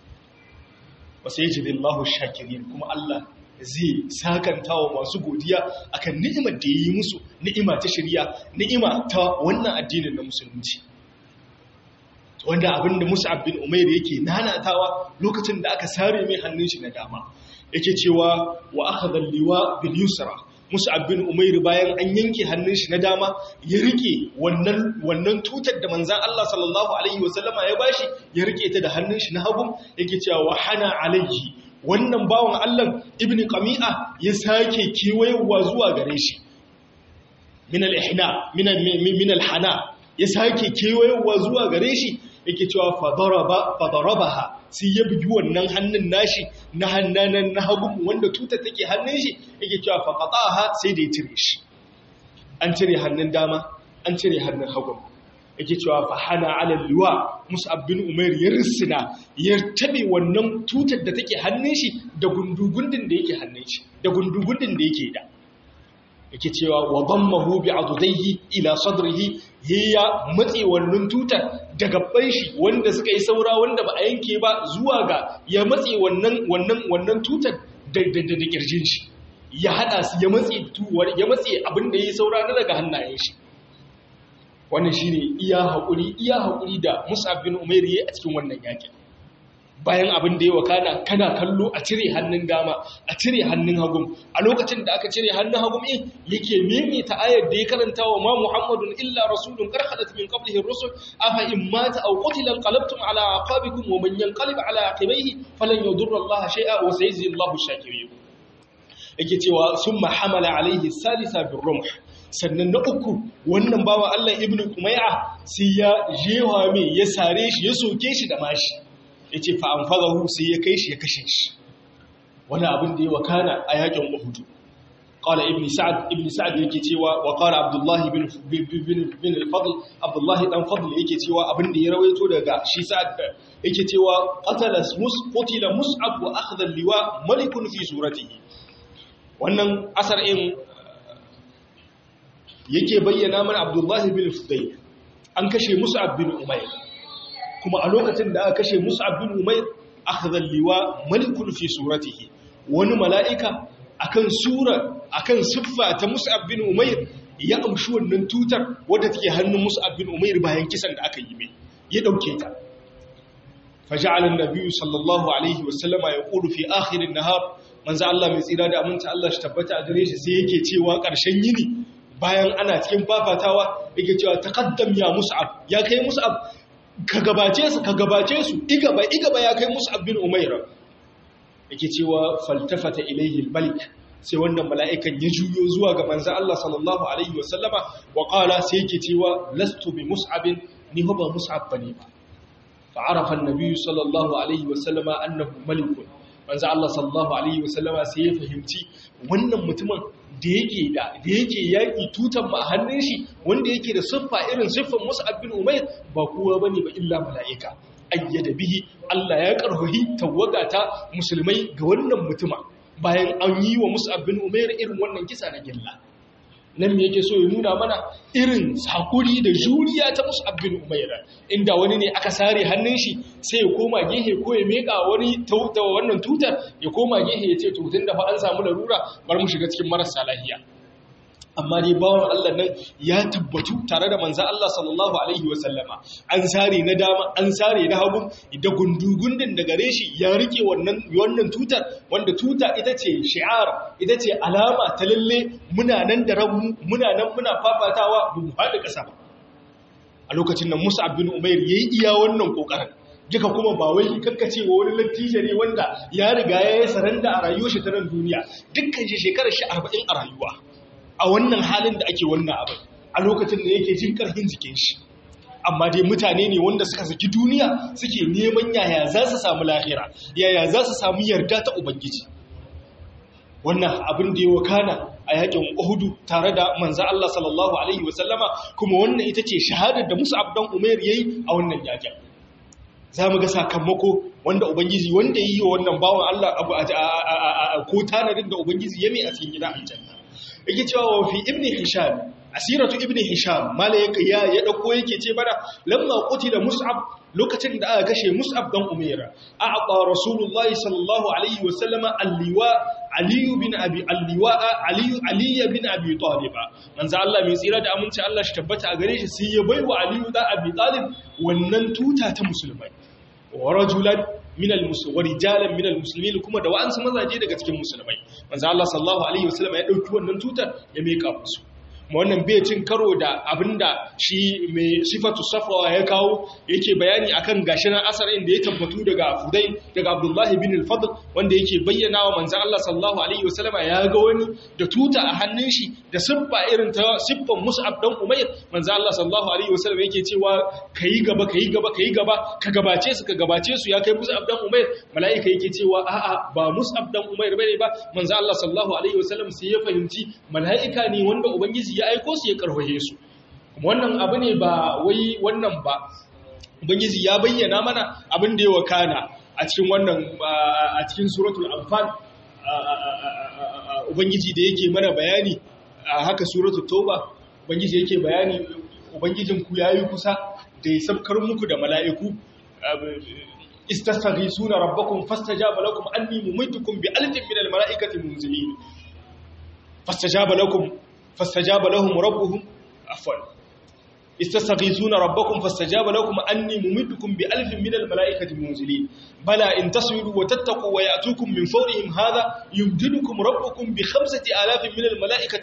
wasu yaji billahu shakirin kuma Allah zai sakanta wa masu godiya akan ni'imar da ya yi musu ni'ima ta shirya ni'ima ta wannan addinin na musulunci wanda abinda Mus'ab bin Umair yake nanatawa lokacin da aka sare mai hannun shi na dama yake cewa wa akhadha al-liwa bil yusra Mus'ab bin Umair bayan an yanke hannun shi na dama ya rike wannan wannan tutar da manzon Allah sallallahu alaihi wasallama ya bashi ya rike ta da hannun shi na hagu yake cewa wa hana alaihi wannan bawan Allah ibn Qami'a ya sake kewayewa zuwa gare shi min al-ihna min al-hana ya sake kewayewa zuwa gare shi yake cewa fadaraba fadarabaha sai ya bugi wannan hannun nashi na hannanan na hagu wanda tuta take hannun shi yake cewa faqataha sai da ya cire shi an cire hannun dama an cire hannun hagu yake cewa fa hana ala liwa mus'ab bin umair ya risina ya tabe wannan tutar da take hannun shi da gundugundin da yake hannun shi da gundugundin da yake da yake cewa wa dammahu bi adudayhi ila sadrihi ya matse wannan tutar da gabban shi wanda suka yi saura wanda ba a yanke ba zuwa ga ya matse wannan wannan wannan tutar da da da kirjin shi ya hada su ya matse tuwar ya matse abin da yayi saura na daga hannayen shi wannan shine iya hakuri iya hakuri da Mus'ab bin Umair yayi a cikin wannan yakin bayan abin da ya wakana kana kallo a cire hannun dama a cire hannun hagun a lokacin da aka cire hannun hagun in yake maimaita ayar da ya karanta wa ma muhammadun illa rasulun karhalat min qablihi rusul afa in mata aw qutila qalabtum ala aqabikum wa man yanqalib ala aqibayhi falan yadurra allaha shay'a wa sayajzi allahu shakirin yake cewa summa hamala alaihi salisa bir rumh sannan na uku wannan bawa Allah ibnu kumay'a sai ya jewa mai ya sare shi ya soke shi da mashi ya ce fa'amfarahu sai ya kai shi ya kashe shi wani abin da ya wakana a yakin uhudu ƙala ibn sa'ad ibn sa'ad yake cewa wa ƙara abdullahi bin al-fadl abdullahi dan fadl yake cewa abin da ya rawaito daga shi sa'ad yake cewa qatala mus qutila mus'ab wa akhadha al-liwa malikun fi suratihi wannan asar in yake bayyana mana abdullahi bin fudayl an kashe mus'ab bin umayr kuma a lokacin da aka kashe Mus'ab bin Umair akhadha liwa malikun fi suratihi wani mala'ika akan sura akan siffa ta Mus'ab bin Umair ya amshi wannan tutar wadda take hannun Mus'ab bin Umair bayan kisan da aka yi mai ya dauke ta faja'ala an-nabiy sallallahu alaihi wa sallama yaqulu fi akhir an-nahar manzo Allah mai tsira da aminta Allah shi tabbata a gare shi sai yake cewa ƙarshen yini bayan ana cikin fafatawa yake cewa taqaddam ya Mus'ab ya kai Mus'ab ka gabace su ka gabace su igaba igaba ya kai musu abin umaira yake cewa faltafata ilaihi almalik sai wannan mala'ikan ya juyo zuwa ga manzon Allah sallallahu alaihi wasallama wa qala sai yake cewa lastu bi mus'abin ni ba mus'ab bane ba fa arafa an-nabi sallallahu alaihi wasallama annahu malikun manzon Allah sallallahu alaihi wasallama sai ya fahimci wannan mutumin da yake da da yake yaki tutan ma a hannun shi wanda yake da siffa irin siffan Mus'ab bin Umair ba kowa bane ba illa mala'ika ayyada bihi Allah ya karhuhi tawaga ta musulmai ga wannan mutuma bayan an yi wa Mus'ab bin Umair irin wannan kisa na gilla nan me yake so ya nuna mana irin hakuri da juriya ta Mus'ab bin Umair inda wani ne aka sare hannun shi sai ya koma gehe ko ya meka wani tauta wannan tutar ya koma gehe ya ce to tunda fa an samu larura bar mu shiga cikin marasa lafiya amma dai bawan Allah nan ya tabbatu tare da manzan Allah sallallahu Alaihi wasallama an sare na dama an sare na hagu da gundugundin da gare shi ya rike wannan tutar wanda tuta ita ce shi'ar ita ce alama ta lalle muna nan da rabu muna nan muna fafatawa ba mu faɗi ƙasa ba a lokacin nan musa abin umair ya yi iya wannan ƙoƙarin duka kuma ba wai kakkace wa wani lattijo ne wanda ya riga ya yi saranda a rayuwar shi ta nan duniya dukkan shi shekarar shi arba'in a rayuwa a wannan halin da ake wannan abin a lokacin da yake jin karfin jikin shi amma dai mutane ne wanda suka saki duniya suke neman yaya za su samu lahira yaya za su samu yarda ta ubangiji wannan abin da ya wakana a yakin uhudu tare da manzo Allah sallallahu alaihi wasallama kuma wannan ita ce shahadar da Musa abdan Umair yayi a wannan yakin za mu ga sakamako wanda ubangiji wanda yi wa wannan bawan Allah abu ko tanadin da ubangiji ya mai a cikin gida aljanna yake cewa wa fi ibn hisham asiratu ibn hisham malaika ya ya dauko yake ce mana lamma qutila mus'ab lokacin da aka kashe mus'ab dan umaira a'ta rasulullahi sallallahu alaihi wa sallama alliwa ali bin abi alliwa ali ali bin abi talib manzo Allah mai tsira da aminci Allah shi tabbata a gare shi sai ya baiwa ali da abi talib wannan tuta ta musulmai wa rajulan min al-muslimin wa rijalan min al-muslimin kuma da wa'ansu mazaje daga cikin musulmai manzo Allah sallallahu alaihi wa sallama ya dauki wannan tutar ya mika musu wannan bai cin karo da abinda shi mai sifatu safwa ya kawo yake bayani akan gashinan asarin da ya tabbatu daga Fudai daga Abdullahi bin al-Fadl wanda yake bayyana wa manzon Allah sallallahu alaihi wasallam ya ga wani da tuta a hannun shi da siffa irin ta siffan Mus'ab dan Umayr manzon Allah sallallahu alaihi wasallam yake cewa kai gaba kai gaba kai gaba ka gabace su ka gabace su ya kai Mus'ab dan Umayr mala'ika yake cewa a'a ba Mus'ab dan Umayr bane ba manzon Allah sallallahu alaihi wasallam sai ya fahimci mala'ika ne wanda ubangiji ya aiko su ya karfafe su wannan abu ne ba wai wannan ba ubangiji ya bayyana mana abin da ya wakana a cikin wannan a cikin suratul anfal ubangiji da yake mana bayani a haka suratul tauba ubangiji yake bayani ubangijin ku yayi kusa da ya sabkar muku da mala'iku istastaghisuna rabbakum fastajaba lakum anni mumitukum bi alfin min al mala'ikati munzilin fastajaba lakum فاستجاب لهم ربهم عفوا استستغيثون ربكم فاستجاب لكم أني ممدكم بألف من الملائكة منزلين بلى إن تصبروا وتتقوا ويأتوكم من فورهم هذا يمددكم ربكم بخمسة آلاف من الملائكة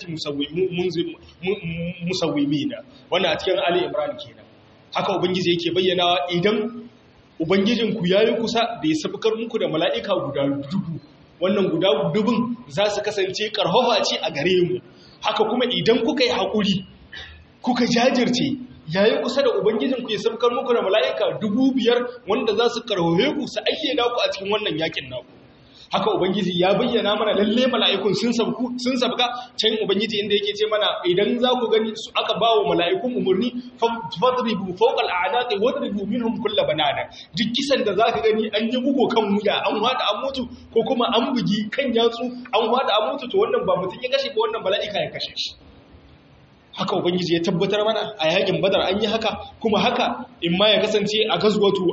مسومين وانا أتكلم علي إمران كينا haka ubangiji yake bayyana idan ubangijinku yayi kusa da ya sabkar muku da mala'ika guda dubu wannan guda dubun za su kasance karfafa ce a gare mu haka kuma idan kuka yi haƙuri kuka jajirce yayi kusa da ubangijinku ya sabkar muku da mala'ika dubu biyar wanda za su karhohe ku su ayyana ku a cikin wannan yakin naku haka ubangiji ya bayyana mana lalle mala'ikun sun sabku sun sabka can ubangiji inda yake ce mana idan za ku gani su aka bawo mala'ikun umurni fadribu fawqa al'anaqi wadribu minhum kull banana duk kisan da zaka gani an yi bugo kan wuya an wada an mutu ko kuma an bugi kan yatsu an wada an mutu to wannan ba mutun ya kashe ba wannan mala'ika ya kashe shi haka ubangiji ya tabbatar mana a yakin badar an yi haka kuma haka in ma ya kasance a gazwatu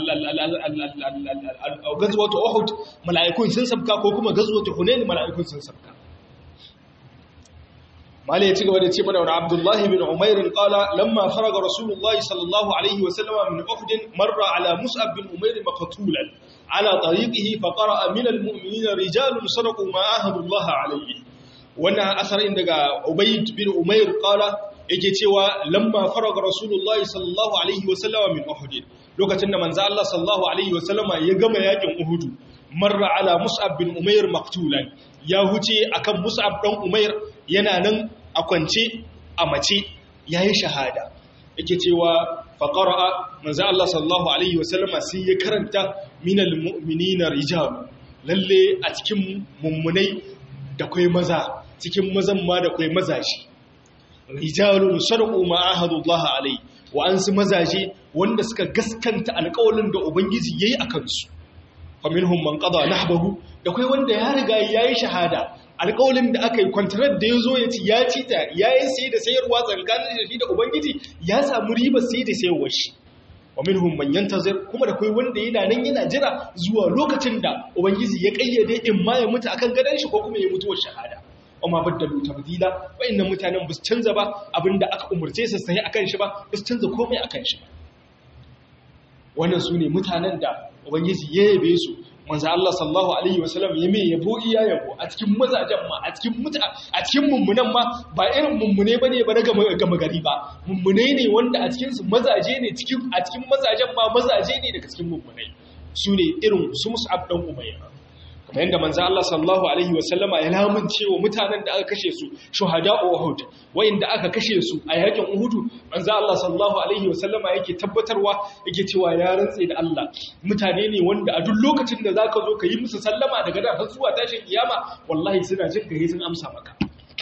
gazwatu uhud mala'ikun sun sabka ko kuma gazwatu hunain mala'ikun sun sabka mala ya ci gaba da ce mana wani abdullahi bin umair qala lamma faraga rasulullahi sallallahu alaihi wa sallam min uhud marra ala mus'ab bin umair maqtulan ala tariqihi fa qara'a min almu'minina rijalun sadaqu ma ahadu Allah alayhi wannan asarin daga Ubayd bin Umair qala yake cewa lamma faraga Rasulullahi sallallahu alaihi wasallama min Uhud lokacin da manzo Allah sallallahu alaihi wasallama ya gama yakin Uhud marra ala Mus'ab bin Umair maqtulan ya huce akan Mus'ab dan Umair yana nan a kwance a mace yayi shahada yake cewa faqara manzo Allah sallallahu alaihi wasallama sai ya karanta minal mu'minina rijal lalle a cikin mummunai da kwai maza cikin mazan ma da kwai mazaje rijalun sharqu ma ahadullah alai wa ansu mazaje wanda suka gaskanta alƙawalin da ubangiji yayi akan su fa minhum man qada nahbahu da kwai wanda ya riga yayi shahada alƙawalin da aka yi contract da yazo ya ci ya ci ta yayi sai da sayarwa tsakanin da shi da ubangiji ya samu riba sai da sayarwar shi wa minhum man yantazir kuma da kai wanda yana nan yana jira zuwa lokacin da ubangiji ya kayyade in ma ya mutu akan gadan shi ko kuma ya mutu wa shahada amma baddalu tabdila wayannan mutanen bus canza ba abinda aka umurce su sai akan shi ba bus canza komai akan shi ba wannan sune mutanen da ubangiji ya yabe su manzo Allah sallallahu alaihi wasallam ya mai yabo iya yabo a cikin mazajen ma a cikin muta a cikin mummunan ma ba irin mummune bane ba na gama gari ba mummune ne wanda a cikin su mazaje ne cikin a cikin mazajen ma mazaje ne daga cikin mummunai su ne irin su Mus'ab dan Umayr kamar yadda manzo Allah sallallahu alaihi wasallama ya lamunce wa mutanen da aka kashe su shuhada Uhud wayanda aka kashe su a yakin Uhud manzo Allah sallallahu alaihi wasallama yake tabbatarwa yake cewa ya rantse da Allah mutane ne wanda a duk lokacin da zaka zo ka yi musu sallama daga da har zuwa tashin kiyama wallahi suna jin kai sun amsa maka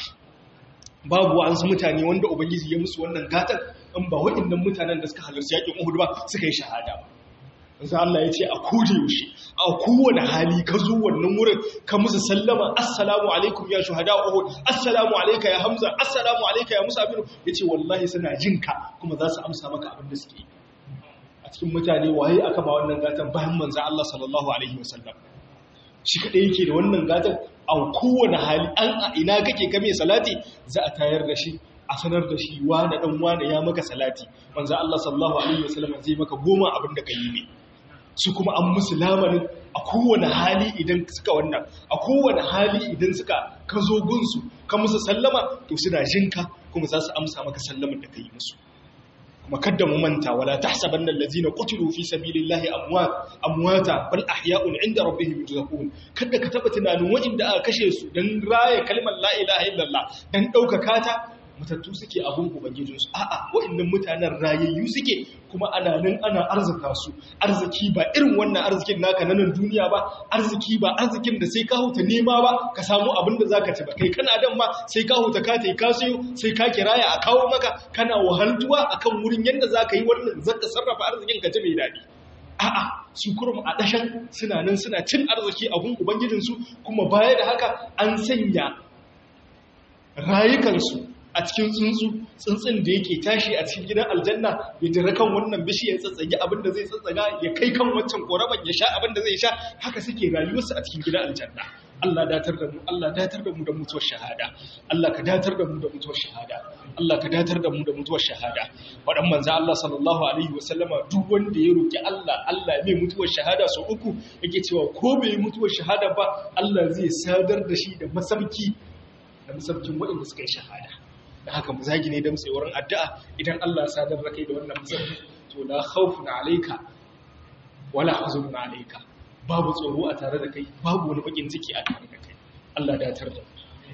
babu wa'ansu mutane wanda ubangiji ya musu wannan gatan in ba waɗannan mutanen da suka halarci yakin Uhud ba suka yi shahada ba manzo Allah ya ce a koda yaushe a kowane hali ka zo wannan wurin ka musu sallama assalamu alaikum ya shuhada uhud assalamu alayka ya hamza assalamu alayka ya musa bin yace wallahi suna jinka kuma za su amsa maka abin da suke a cikin mutane waye aka ba wannan gatan bayan manzo Allah sallallahu alaihi wasallam shi kadai yake da wannan gatan a kowane hali an a ina kake kame salati za a tayar da shi a sanar da shi wane dan wane ya maka salati manzo Allah sallallahu alaihi wasallam zai maka goma abin da kai ne su kuma an musu lamarin a kowane hali idan suka wannan a kowane hali idan suka ka zo gunsu ka musu sallama to suna jinka kuma za su amsa maka sallaman da ka yi musu kuma kadda mu manta wala tahsabanna allazina qutilu fi sabilillahi amwat amwata bal ahya'un 'inda rabbihim yurzaqun kada ka taba tunanin wa'inda aka kashe su dan raye kalmar la ilaha illallah dan daukaka ta matattu suke abin ubangijinsu a'a wa'annan mutanen rayayyu suke kuma ana nan ana arzika su arziki ba irin wannan arzikin naka na nan duniya ba arziki ba arzikin da sai ka huta nema ba ka samu abin da zaka ci ba kai kana dan ma sai ka huta ka tai ka sayo sai ka kiraya a kawo maka kana wahaltuwa akan wurin yanda zaka yi wannan zaka sarrafa arzikin ka ji mai dadi a'a su kurum a dashan suna nan suna cin arziki abun ubangijinsu kuma baya da haka an sanya rayukansu a cikin tsuntsu tsuntsun da yake tashi a cikin gidan aljanna ya jira kan wannan bishiyar tsatsage abin da zai tsatsaga ya kai kan wancan koraban ya sha abin da zai sha haka suke rayuwarsu a cikin gidan aljanna Allah datar da mu Allah datar da mu da mutuwar shahada Allah ka datar da mu da mutuwar shahada Allah ka datar da mu da mutuwar shahada wadan manzo Allah sallallahu alaihi wasallama duk wanda ya roki Allah Allah mai mutuwar shahada sau uku yake cewa ko bai mutuwar shahada ba Allah zai sadar da shi da masarki da masarkin waɗanda suka yi shahada da haka mu zagi ne da mutsai wurin addu'a idan Allah ya sadar da kai da wannan musamman to la khawfun alayka wala huzun alayka babu tsoro a tare da kai babu wani bakin ciki a tare da kai Allah ya datar da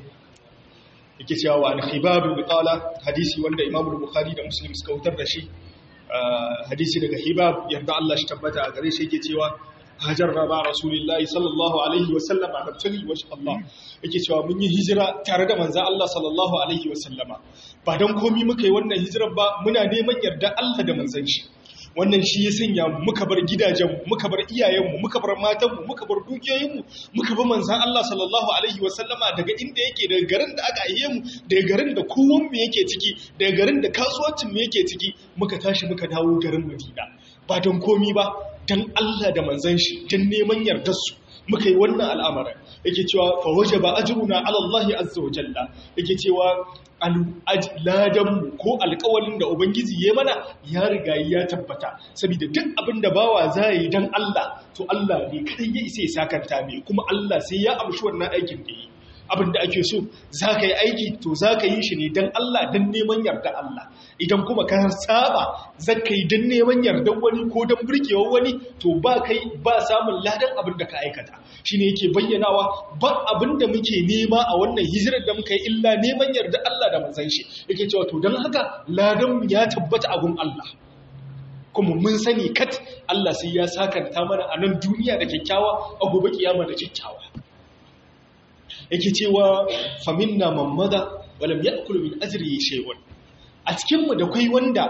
yake cewa wa al-khibab bi qala hadisi wanda Imam Bukhari da Muslim suka wutar da shi hadisi daga hibab yadda Allah shi tabbata a gare shi yake cewa hajarna ba rasulillahi sallallahu alaihi wasallam a nabtali wa Allah yake cewa mun yi hijira tare da manzan Allah sallallahu alaihi wasallama ba don komi muka yi wannan hijirar ba muna neman yarda Allah da manzan shi wannan shi ya sanya muka bar gidajenmu muka bar iyayenmu muka bar matanmu muka bar dukiyoyinmu muka bi manzan Allah sallallahu alaihi wasallama daga inda yake daga garin da aka aiye mu daga garin da kowan mu yake ciki daga garin da kasuwancin mu yake ciki muka tashi muka dawo garin Madina ba don komi ba don Allah da manzan shi don neman yardarsu muka yi wannan al'amarin yake cewa fa waje ba ajiruna alallahi azza wa jalla yake cewa ladanmu ko alkawalin da ubangiji ya mana ya riga ya tabbata saboda duk abin da bawa za yi don Allah to Allah ne kadai ya isa ya sakanta mai kuma Allah sai ya amshi wannan aikin da yi abin da ake so za ka yi aiki to za ka yi shi ne don Allah don neman yarda Allah idan kuma ka saba za ka yi don neman yardan wani ko don burkewar wani to ba kai ba samun ladan abin da ka aikata shi ne yake bayyanawa ba abin da muke nema a wannan hijirar da muka yi illa neman yarda Allah da manzan shi yake cewa to don haka ladan ya tabbata abin Allah kuma mun sani kat Allah sai ya sakanta mana a nan duniya da kyakkyawa a gobe kiyama da kyakkyawa yake cewa faminna mamada walam ya'kulu min ajrihi shay'un a cikin mu da kai wanda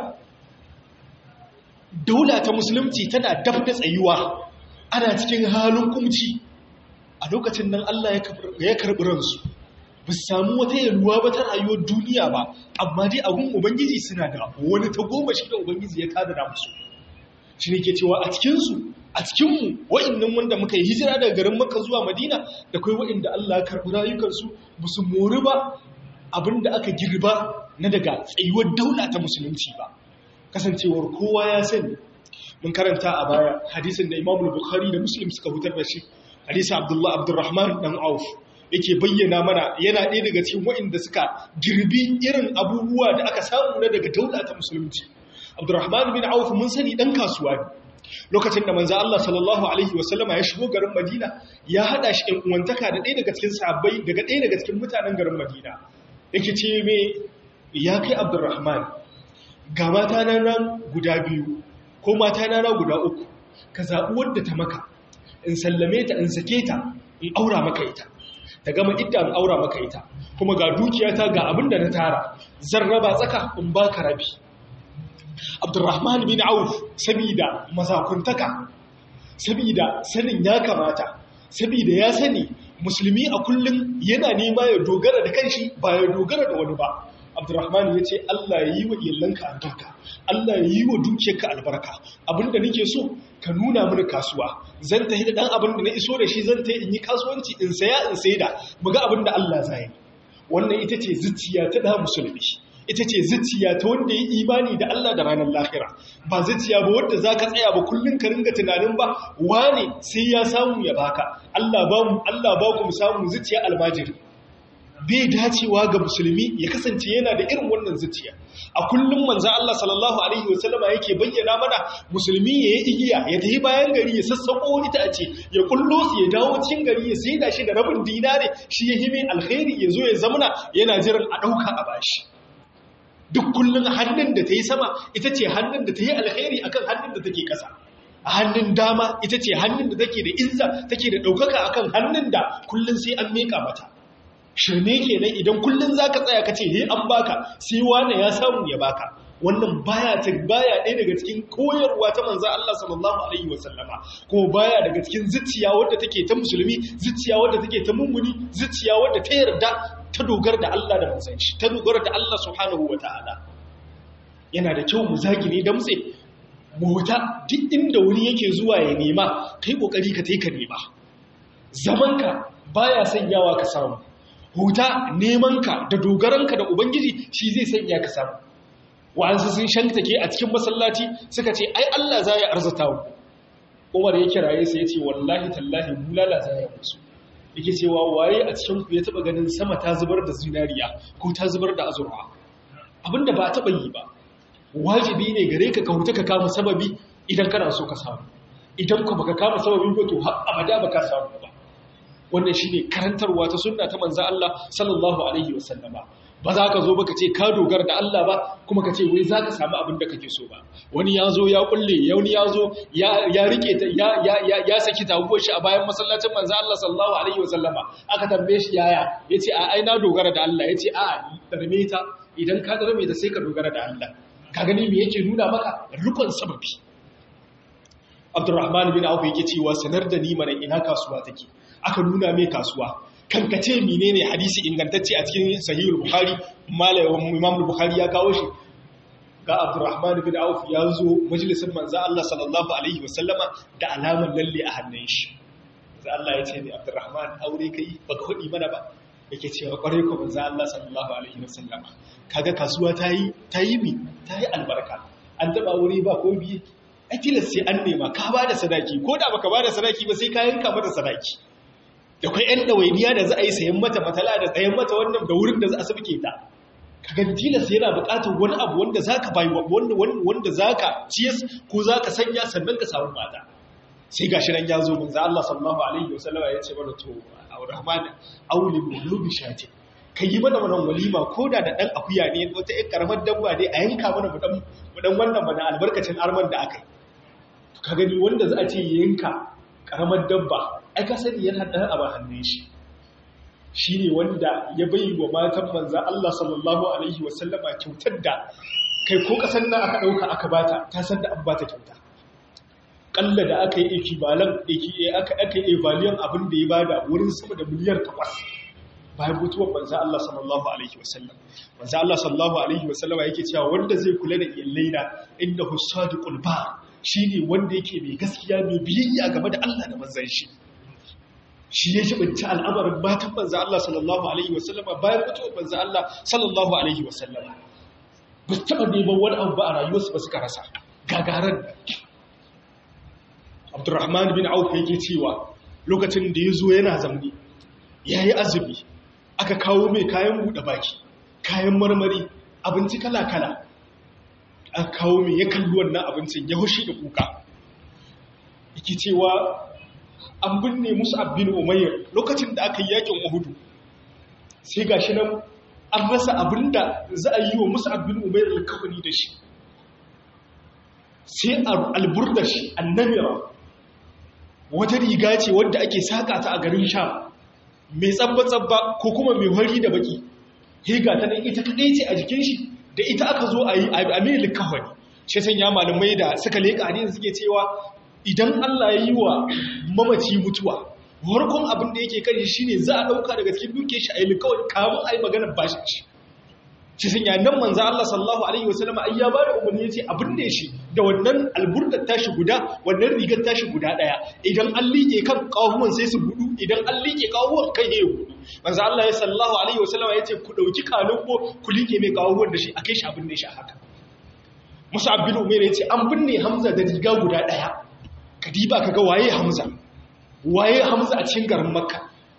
daula ta musulunci tana daf da tsayuwa ana cikin halin kumci a lokacin nan Allah ya karbi ransu ba su samu wata yalwa ba ta rayuwar duniya ba amma dai abun ubangiji suna da wani ta goma shi da ubangiji ya kadara musu shi ne ke cewa a cikinsu a cikinmu wa'innan wanda muka yi hijira daga garin maka zuwa madina da kai wa'inda Allah karɓi rayukansu ba su mori ba abinda aka girba na daga tsayuwar daula ta musulunci ba kasancewar kowa ya sani mun karanta a baya hadisin da imamul bukhari da muslim suka hutar da shi hadisin abdullah abdurrahman dan auf yake bayyana mana yana ɗaya daga cikin wa'inda suka girbi irin abubuwa da aka samu na daga daula ta musulunci abdurrahman bin auf mun sani dan kasuwa ne lokacin da manzo Allah sallallahu alaihi wasallama ya shigo garin Madina ya hada shi ɗan uwantaka da ɗaya daga cikin sahabbai daga ɗaya daga cikin mutanen garin Madina yake ce me ya kai Abdurrahman ga mata na nan guda biyu ko mata na na guda uku ka zaɓi wadda ta maka in sallame ta in sake ta in aura maka ita ta gama idda in aura maka ita kuma ga dukiyata ga abin da na tara zan raba tsaka in baka rabi Abdurrahman bin Auf sabida mazakuntaka saboda sanin ya kamata saboda ya sani musulmi a kullum yana nema ya dogara da kanshi ba ya dogara da wani ba abdurrahman ya ce allah ya yi wa iyalanka albarka allah ya yi wa dukiyarka albarka abinda nake so ka nuna mini kasuwa zan tafi da dan abin da na iso da shi zan tafi in yi kasuwanci in saya in saida mu ga abin da allah zai wannan ita ce zuciya ta da musulmi ita ce zuciya ta wanda ya imani da Allah da ranar lahira ba zuciya ba wadda za ka tsaya ba kullum ka ringa tunanin ba wane sai ya samu ya baka Allah ba mu Allah ba ku mu samu zuciya almajiri bai dacewa ga musulmi ya kasance yana da irin wannan zuciya a kullum manzo Allah sallallahu alaihi wasallama yake bayyana mana musulmi ya yi igiya ya tafi bayan gari ya sassako wani ta ce ya kullo su ya dawo cikin gari ya saida shi da rabin dinare shi ya hime alkhairi ya zo ya zamana yana jiran a dauka a bashi duk kullum hannun da ta yi sama ita ce hannun da ta yi alkhairi akan hannun da take ƙasa a hannun dama ita ce hannun da take da izza take da ɗaukaka akan hannun da kullum sai an miƙa mata shirme kenan idan kullum za ka tsaya ka ce he an baka sai wane ya samu ya baka wannan baya ta baya ɗaya daga cikin koyarwa ta manzo Allah sallallahu alaihi wasallama ko baya daga cikin zuciya wadda take ta musulmi zuciya wadda take ta mummuni zuciya wadda ta yarda ta dogara da Allah da manzon shi ta dogara da Allah subhanahu wataala yana da kyau mu zagine da mutse mu huta duk inda wani yake zuwa ya nema kai kokari ka tai ka nema zamanka baya sanyawa ka samu huta nemanka da dogaranka da ubangiji shi zai sanya ka samu wa'ansu sun shantake a cikin masallaci suka ce ai Allah za ya arzata mu Umar ya kiraye sai ya ce wallahi tallahi bulala za ya musu yake cewa waye a cikin ku ya taba ganin sama ta zubar da zinariya ko ta zubar da azurwa abinda ba taba yi ba wajibi ne gare ka ka huta ka kama sababi idan kana so ka samu idan ku baka kama sababi ba to har abada baka samu ba wannan shine karantarwa ta sunna ta manzo Allah sallallahu alaihi wasallama ba za ka zo ba ka ce ka dogara da Allah ba kuma ka ce wai za ka samu abin da kake so ba wani ya zo ya kulle wani ya zo ya rike ta ya saki taguwar shi a bayan masallacin manzo Allah sallallahu alaihi wasallama aka tambaye shi yaya yace a ai na dogara da Allah yace a darme ta idan ka darme ta sai ka dogara da Allah ka gani me yake nuna maka rukun sababi Abdurrahman bin Auf yake cewa sanar da ni mana ina kasuwa take aka nuna mai kasuwa kankace menene hadisi ingantacce a cikin sahihul bukhari malamin imam bukhari ya kawo shi ga abdurrahman bin auf ya zo majalisin manzo Allah sallallahu alaihi wasallama da alaman lalle a hannun shi manzo Allah ya ce ni abdurrahman aure kai baka hudi mana ba yake cewa kwarai ko manzo Allah sallallahu alaihi wasallama kaga kasuwa tayi tayi mi tayi albarka an taba aure ba ko biye a tilas sai an nema ka ba da sadaki ko da baka ba da sadaki ba sai ka yanka mata sadaki da kwai 'yan ɗawainiya da za a yi sayan mata matala da tsayen mata wannan da wurin da za a sabke ta kaga tilas yana buƙatar wani abu wanda za ka bayi wanda za ka ciyas ko za ka sanya sannan ka samu mata sai ga shirin ya zo gunza Allah sallallahu alaihi wa sallama ya ce mana to a rahman auli mulubi shati ka yi mana wannan walima ko da da dan akuya ne wata ƴan karamar dabba ne a yanka mana mu dan mu dan wannan bana albarkacin arman da aka yi ka gani wanda za a ce yanka karamar dabba ai ka sani yana ɗan a hannun shi shi ne wanda ya bai wa matan manzan Allah sallallahu Alaihi wasallama kyautar da kai ko ƙasar nan aka ɗauka aka bata ta san da an bata kyauta ƙalla da aka yi ekibalan aka yi evaliyan abin da ya bada wurin sama da miliyar takwas bayan mutuwar manzan Allah sallallahu Alaihi wasallam manzan Allah sallallahu Alaihi wasallama yake cewa wanda zai kula da iyallaina inda hussadu ƙulba shi ne wanda yake mai gaskiya mai biyayya game da Allah da manzan shi shi ya jibinci al'amarin matan manzan Allah sallallahu Alaihi wasallama bayan mutuwar manzan Allah sallallahu Alaihi wasallama ba su taɓa neman wani abu ba a rayuwarsu ba suka rasa gagarar abdurrahman bin auf yake cewa lokacin da ya zo yana zamani ya yi azumi aka kawo mai kayan buɗe baki kayan marmari abinci kala-kala aka kawo mai ya kalli wannan abincin ya hushi da kuka yake cewa an binne musu abin umayyar lokacin da aka yi yakin uhudu sai ga shi nan an rasa abin da za a yi wa musu abin umayyar alkawani da shi sai alburda shi annamira wata riga ce wadda ake saƙa ta a garin sha mai tsabba-tsabba ko kuma mai wari da baki higa ta nan ita kaɗai ce a jikin shi da ita aka zo a yi a mai likawani shi sanya malamai da suka leƙa hadin suke cewa idan Allah ya yi wa mamaci mutuwa farkon abin da yake kan shi ne za a ɗauka daga cikin duke shi a yi kawai kamun a yi maganar bashin shi shi sun yanan manza Allah sallallahu alaihi wasallama ai ya bada umarni yace abin ne shi da wannan alburdar tashi guda wannan rigar tashi guda daya idan an liƙe kan kahuwan sai su gudu idan an liƙe kahuwan kai ya gudu manza Allah ya sallallahu alaihi wasallama yace ku dauki kalubbo ku liƙe mai kahuwan da shi akai shi abin ne shi haka Musa bin Umair yace an binne Hamza da riga guda daya kadiba kaga waye Hamza waye Hamza a cikin garin Makka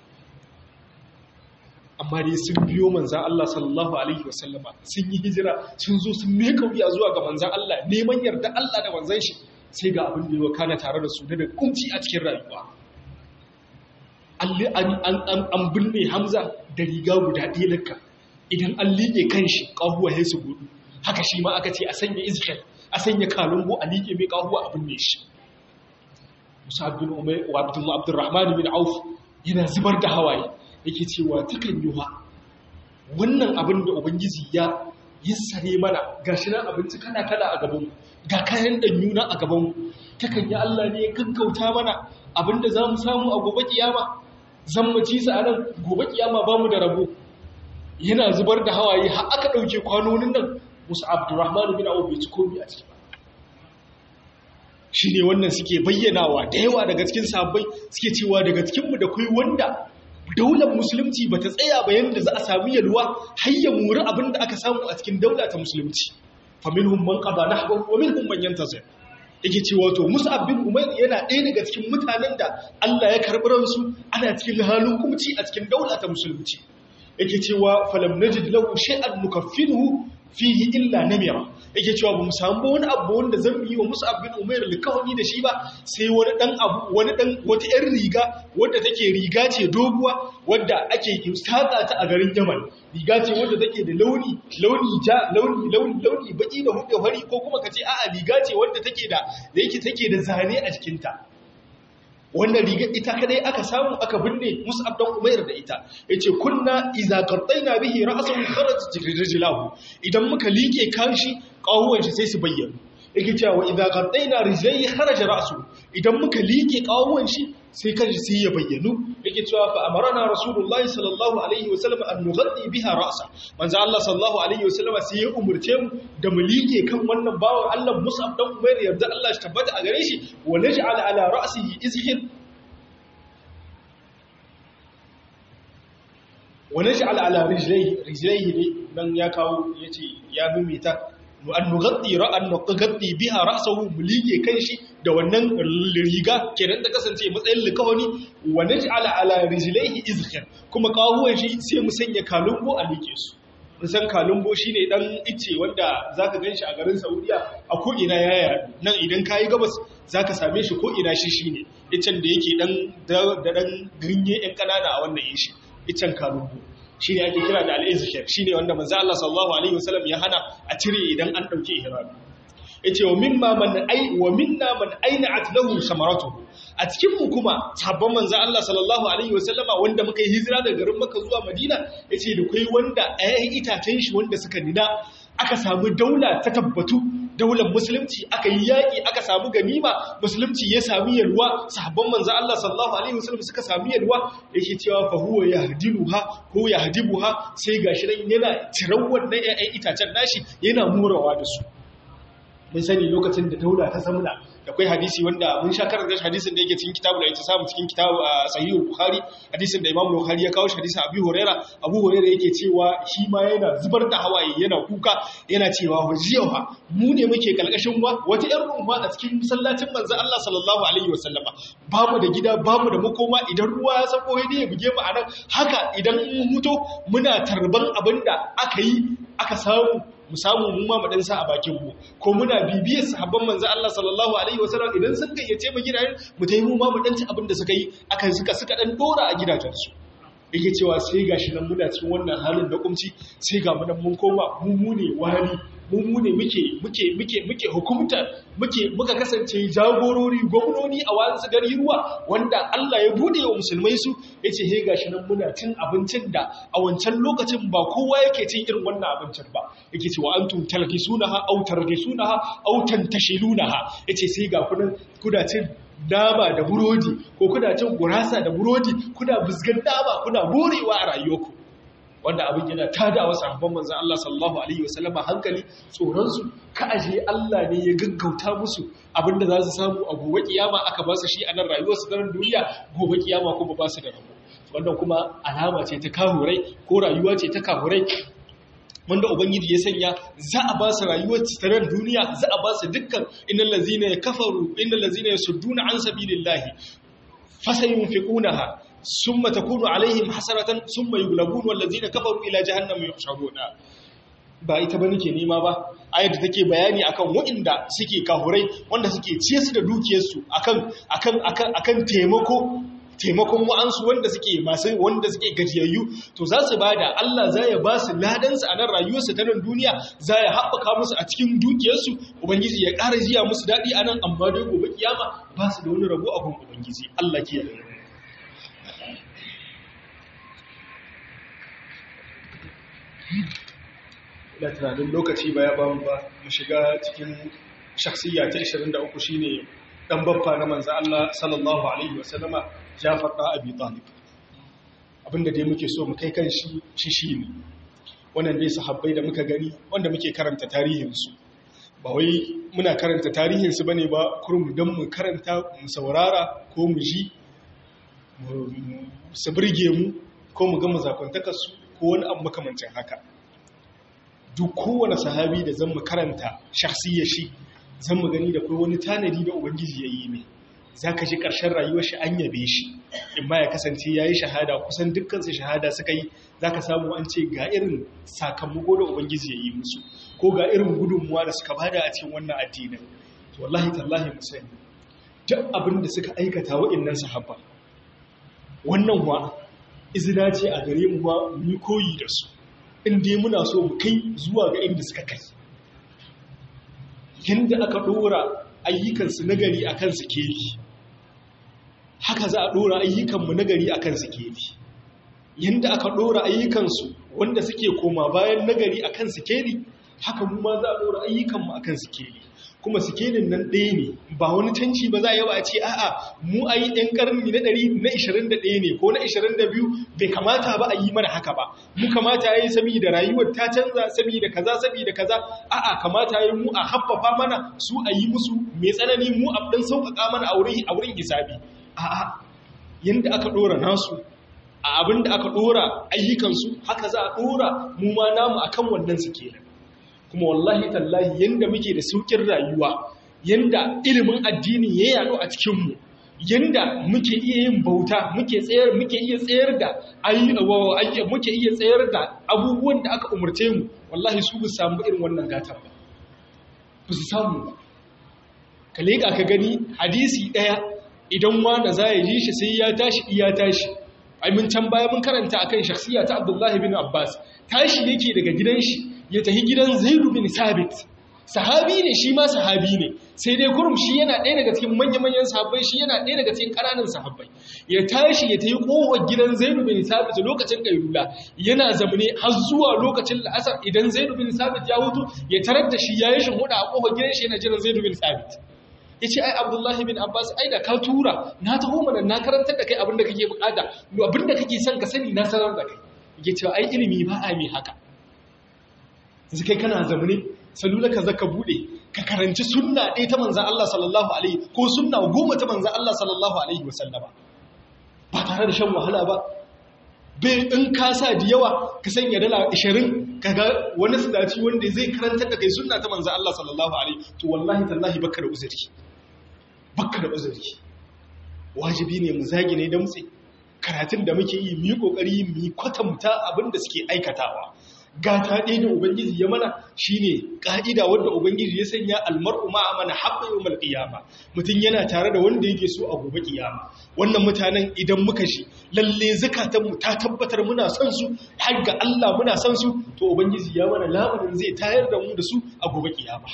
amma dai sun biyo manzan Allah sallallahu Alaihi wasallama sun yi hijira sun zo sun meka wuya zuwa ga manzan Allah neman yarda Allah da manzan shi sai ga abin da ya kana tare da su da da kunci a cikin rayuwa an binne Hamza da riga guda ɗaya lakka idan an liƙe kan shi ƙahuwa ya su gudu haka shi ma aka ce a sanya izhar a sanya kalungo a liƙe mai ƙahuwa a binne shi Musa bin Umar wa Abdurrahman bin Auf yana zubar da hawaye yake cewa takan yi wa wannan abin da ubangiji ya yassare mana ga shi nan abinci kana kala a gabanmu ga kayan ɗanyuna a gabanmu takan yi Allah ne ya gaggauta mana abin da za mu samu a gobe kiyama zan mu ci sa nan gobe kiyama ba mu da rabo yana zubar da hawaye har aka ɗauke kwanonin nan musu abdurrahman bin abu bai ci komi a ciki ba shi ne wannan suke bayyanawa da yawa daga cikin sabbai suke cewa daga cikinmu da kai wanda daular musulunci ba ta tsaya ba yadda za a sami yalwa har ya muri abin da aka samu a cikin daula ta musulunci faminhum man qada nahbahu wa minhum man yantazir yake cewa to Mus'ab bin Umair yana ɗaya daga cikin mutanen da Allah ya karɓi ransu ana cikin halin kumci a cikin daula ta musulunci yake cewa falam najid lahu shay'an nukaffinuhu fihi illa namira yake cewa bamu samu wani abu wanda zan yi wa Mus'ab bin Umair likawani da shi ba sai wani dan abu wani dan wata yar riga wadda take riga ce doguwa wadda ake saka ta a garin Yaman riga ce wadda take da launi launi ja launi launi launi baki da hudu fari ko kuma kace a'a riga ce wadda take da da yake take da zane a jikinta wannan rigar ita kadai aka samu aka binne Mus'ab dan Umair da ita yace kunna idza qattaina bihi ra'sahu kharajat rijlahu idan muka liƙe kanshi kawuwan shi sai su bayyana yake cewa idza qattaina rijlaihi kharaja ra'su idan muka liƙe kawuwan shi sai kanshi sai ya bayyanu yake cewa fa amarna rasulullahi sallallahu alaihi wasallam an nughaddi biha ra'sa manzo Allah sallallahu alaihi wasallam sai ya umurce mu da mu liƙe kan wannan bawan Allah Mus'ab dan Umair yarda Allah shi tabbata a gare shi wa naj'al ala ra'sihi izhir wa naj'al ala rijlaihi rijlaihi ne dan ya kawo yace ya mimita an nughaddi ra'an nughaddi biha ra'sahu mu liƙe kanshi da wannan riga kenan da kasance matsayin likawani wa naj'ala ala rijlaihi izkhir kuma kawuwan shi sai mu sanya kalumbo a liƙe su mun san kalumbo shine dan ice wanda zaka ganshi a garin Saudiya a ko ina yaya nan idan kai gabas zaka same shi ko ina shi shine icen da yake dan da dan ganye ɗan kanana a wannan yin shi icen kalumbo shi ne ake kira da al'izikir shi ne wanda manzo Allah sallallahu alaihi wasallam ya hana a cire idan an dauke ihrami yace wa mimma man ai wa minna man aina'at lahu samaratuhu a cikin mu kuma sabon manzo Allah sallallahu alaihi wasallama wanda muka yi hijira daga garin Makka zuwa Madina yace da kai wanda ayi itacen shi wanda suka nina aka samu daula ta tabbatu daular musulunci aka yi yaƙi aka samu ganima musulunci ya sami yalwa sahabban manzo Allah sallallahu alaihi wasallam suka sami yalwa yake cewa fa huwa yahdiluha ko yahdibuha sai gashi nan yana tiran wannan ƴaƴan itacen nashi yana murawa da su mun sani lokacin da daula ta samuna da kai hadisi wanda mun sha karanta hadisin da yake cikin kitabu da yake samu cikin kitabu a sahihul bukhari hadisin da imamu bukhari ya kawo shi hadisin abu huraira abu huraira yake cewa shi ma yana zubar da hawaye yana kuka yana cewa wajiyawa mu ne muke kalkashin wa wata yar rumfa a cikin masallacin manzo Allah sallallahu alaihi wasallama babu da gida babu da makoma idan ruwa ya sako ne ya buge mu anan haka idan mun huto muna tarban abinda aka yi aka samu mu samu mu ma mu sa a bakin mu ko muna bibiyar sahabban manzo Allah sallallahu alaihi wasallam idan sun gayyace mu gidajen mu tayi mu ma mu dan ci abin da suka yi akan suka suka dan dora a gidajen su yake cewa sai gashi nan muna cikin wannan halin da kumci sai ga mu nan mun koma mu mu ne wali mu mu ne muke muke muke muke hukumta muke muka kasance jagorori gwamnoni a wasu gari ruwa wanda Allah ya bude wa musulmai su yace he gashi nan muna cin abincin da a wancan lokacin ba kowa yake cin irin wannan abincin ba yake cewa antum talqisunaha aw tarqisunaha aw tantashilunaha yace sai ga kunan kuna cin nama da burodi ko kuna cin gurasa da burodi kuna buzgan nama kuna borewa a rayuwarku wanda abin yana tada wa sahabban manzon Allah sallallahu alaihi wasallama hankali tsoron su ka aje Allah ne ya gaggauta musu abinda za su samu a gobe kiyama aka ba su shi a nan rayuwar su daren duniya gobe kiyama kuma ba su da rabo wannan kuma alama ce ta kahurai ko rayuwa ce ta kahurai wanda ubangiji ya sanya za a ba su rayuwar tarar duniya za a ba su dukkan innal ladzina kafaru innal ladzina yasudduna an sabilillahi fasayunfiqunaha summa takunu alaihim hasaratan summa yughlabun wal ladzina kafaru ila jahannam yuhsharuna ba ita ba nake nema ba ayar da take bayani akan waɗanda suke kahurai wanda suke ciye su da dukiyarsu akan akan akan akan taimako taimakon wa'ansu wanda suke masu wanda suke gajiyayyu to za su ba da Allah za ya ba su ladansu a nan rayuwarsu ta nan duniya za ya haɓaka musu a cikin dukiyarsu ubangiji ya ƙara jiya musu daɗi a nan amma dai gobe kiyama ba su da wani rabo a gun ubangiji Allah ke yi ina tunanin lokaci ba ya ba mu ba mu shiga cikin shakhsiyya ta 23 shine dan baffa na manzo Allah sallallahu alaihi wasallama Jafar da Abi Talib abinda dai muke so mu kai kan shi shi shine wannan dai sahabbai da muka gani wanda muke karanta tarihin su ba wai muna karanta tarihin su bane ba kurum dan mu karanta mu saurara ko mu ji su burge mu ko mu ga mazakuntakar su ko wani abu makamancin haka duk kowane sahabi da zan mu karanta shakhsiyar shi zan mu gani da kai wani tanadi da ubangiji ya yi mai za ka ji ƙarshen rayuwar shi an yabe shi in ma ya kasance ya yi shahada kusan dukkansu shahada suka yi za ka samu an ce ga irin sakamako da ubangiji ya yi musu ko ga irin gudunmuwa da suka bada a cikin wannan addinin to wallahi tallahi mu sani duk abin da suka aikata wa'annan sahabba wannan wa izina ce a gare mu ba mu koyi da su in dai muna so mu kai zuwa ga inda suka kai yadda aka ɗora ayyukansu nagari a kan sikeli haka za a ɗora ayyukanmu nagari a kan sikeli yadda aka ɗora ayyukansu wanda suke koma bayan nagari a kan sikeli haka mu ma za a ɗora ayyukanmu a kan sikeli kuma sikelin nan ɗaya ne ba wani canci ba za a yi ba a ce a'a mu a yi ɗan ƙarni na ɗari na ishirin da ɗaya ne ko na ishirin da biyu bai kamata ba a yi mana haka ba mu kamata ya yi saboda rayuwar ta canza saboda kaza saboda kaza a'a kamata ya yi mu a haffafa mana su a yi musu mai tsanani mu a ɗan sauƙaƙa mana a wurin hisabi a'a yanda aka ɗora nasu a abin da aka ɗora ayyukansu haka za a ɗora mu ma namu akan wannan sikelin kuma wallahi tallahi yanda muke da saukin rayuwa yanda ilimin addini ya yaɗu a cikinmu yanda muke iya yin bauta muke tsayar muke iya tsayar da muke iya tsayar da abubuwan da aka umarce mu wallahi su bu samu irin wannan gatan ba ba su samu ba ka leƙa ka gani hadisi ɗaya idan wanda za ya ji shi sai ya tashi iya tashi ai mun can baya mun karanta akan shakhsiya ta Abdullahi bin Abbas tashi yake daga gidan shi ya tafi gidan Zaidu bin Sabit sahabi ne shi ma sahabi ne sai dai kurum shi yana ɗaya daga cikin manya-manyan sahabbai shi yana ɗaya daga cikin ƙananan sahabbai ya tashi ya tafi ƙofar gidan Zaidu bin Sabit lokacin kailula yana zamane har zuwa lokacin la'asar idan Zaidu bin Sabit ya hutu ya tarar da shi ya yi shinhuda a ƙofar gidan shi yana jiran Zaidu bin Sabit ya ce ai abdullahi bin abbas ai da ka tura na taho mana na karantar da kai abinda kake bukata abinda kake son ka sani na sanar da kai ya ce ai ilimi ba a mai haka yanzu kai kana zamani salula ka zaka bude ka karanci sunna ɗaya ta manzan Allah sallallahu alaihi ko sunna goma ta manzan Allah sallallahu alaihi wasallama ba tare da shan wahala ba bai in ka sa da yawa ka sanya dala 20 kaga wani sadaci wanda zai karantar da kai sunna ta manzan Allah sallallahu alaihi to wallahi tallahi baka da uzuri baka da uzuri wajibi ne mu zagi ne da mutse karatun da muke yi mu yi kokari mu yi kwatanta abin da suke aikatawa gata ɗaya da ubangiji ya mana shine ƙa'ida wanda ubangiji ya sanya almar'u ma'a mana haɓɓa yau qiyama mutum yana tare da wanda yake so a gobe ƙiyama wannan mutanen idan muka shi lalle zakatanmu ta tabbatar muna son su har ga Allah muna son su to ubangiji ya mana labarin zai tayar da mu da su a gobe kiyama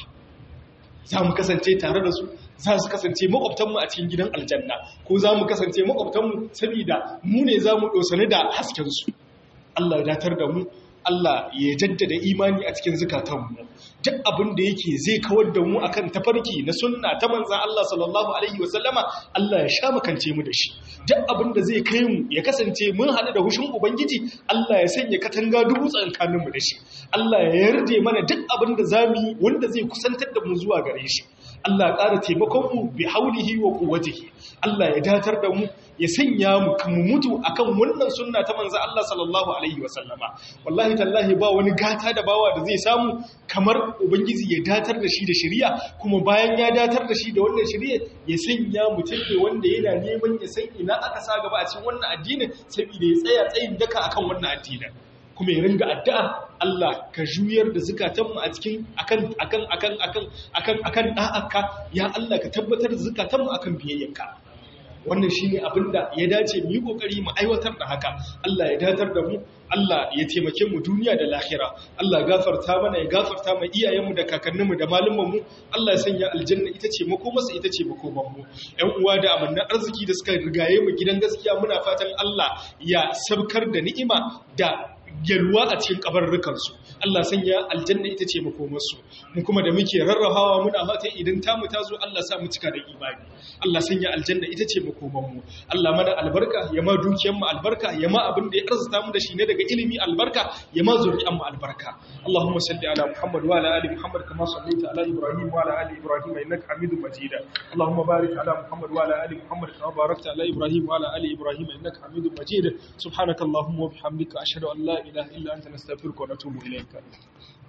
za mu kasance tare da su za su kasance makwabtanmu a cikin gidan aljanna ko za mu kasance makwabtanmu saboda mu ne za mu ɗosani da haskensu Allah ya datar da mu Allah ya jaddada imani a cikin zukatanmu duk abin da yake zai kawar da mu akan tafarki na sunna ta manzan Allah sallallahu alaihi wasallama Allah ya sha makance mu da shi duk abin da zai kai mu ya kasance mun haɗu da hushin ubangiji Allah ya sanya katanga dubu tsakanin mu da shi Allah ya yarda mana duk abin da zamu yi wanda zai kusantar da mu zuwa gare shi Allah ya ƙara taimakon mu bi haulihi wa quwwatihi Allah ya datar da mu ya sanya mu mu mutu akan wannan sunna ta manzo Allah sallallahu alaihi wasallama wallahi tallahi ba wani gata da bawa da zai samu kamar ubangiji ya datar da shi da shari'a kuma bayan ya datar da shi da wannan shari'a ya sanya mutum ne wanda yana neman ya san ina aka sa gaba a cikin wannan addinin saboda ya tsaya tsayin daka akan wannan addinin kuma ya ringa addu'a Allah ka juyar da zukatanmu a cikin akan akan akan akan akan akan da'aka ya Allah ka tabbatar da zukatanmu akan biyayyarka wannan shine abinda ya dace mu yi kokari mu aiwatar da haka Allah ya datar da mu Allah ya taimake mu duniya da lahira Allah ya gafarta mana ya gafarta mu iyayenmu da kakanninmu da malumanmu Allah ya sanya aljanna ita ce makomarsa ita ce makomanmu ƴan uwa da amannan arziki da suka rigaye mu gidan gaskiya muna fatan Allah ya sabkar da ni'ima da yalwa a cikin kabarrukansu Allah sanya aljanna ita ce makomarsu mu kuma da muke rarrahawa muna fata idan tamu ta zo Allah sa mu cika da imani Allah sanya aljanna ita ce makomanmu Allah mana albarka ya ma dukiyar mu albarka ya ma abin da ya arzuta mu da shi ne daga ilimi albarka ya ma zuri'an mu albarka Allahumma salli ala Muhammad wa ala ali Muhammad kama sallaita ala Ibrahim wa ala ali Ibrahim innaka Hamidum Majid Allahumma barik ala Muhammad wa ala ali Muhammad kama barakta ala Ibrahim wa ala ali Ibrahim innaka Hamidum Majid subhanakallahumma wa bihamdika ashhadu an la ilaha illa anta nastaghfiruka wa natubu ilayk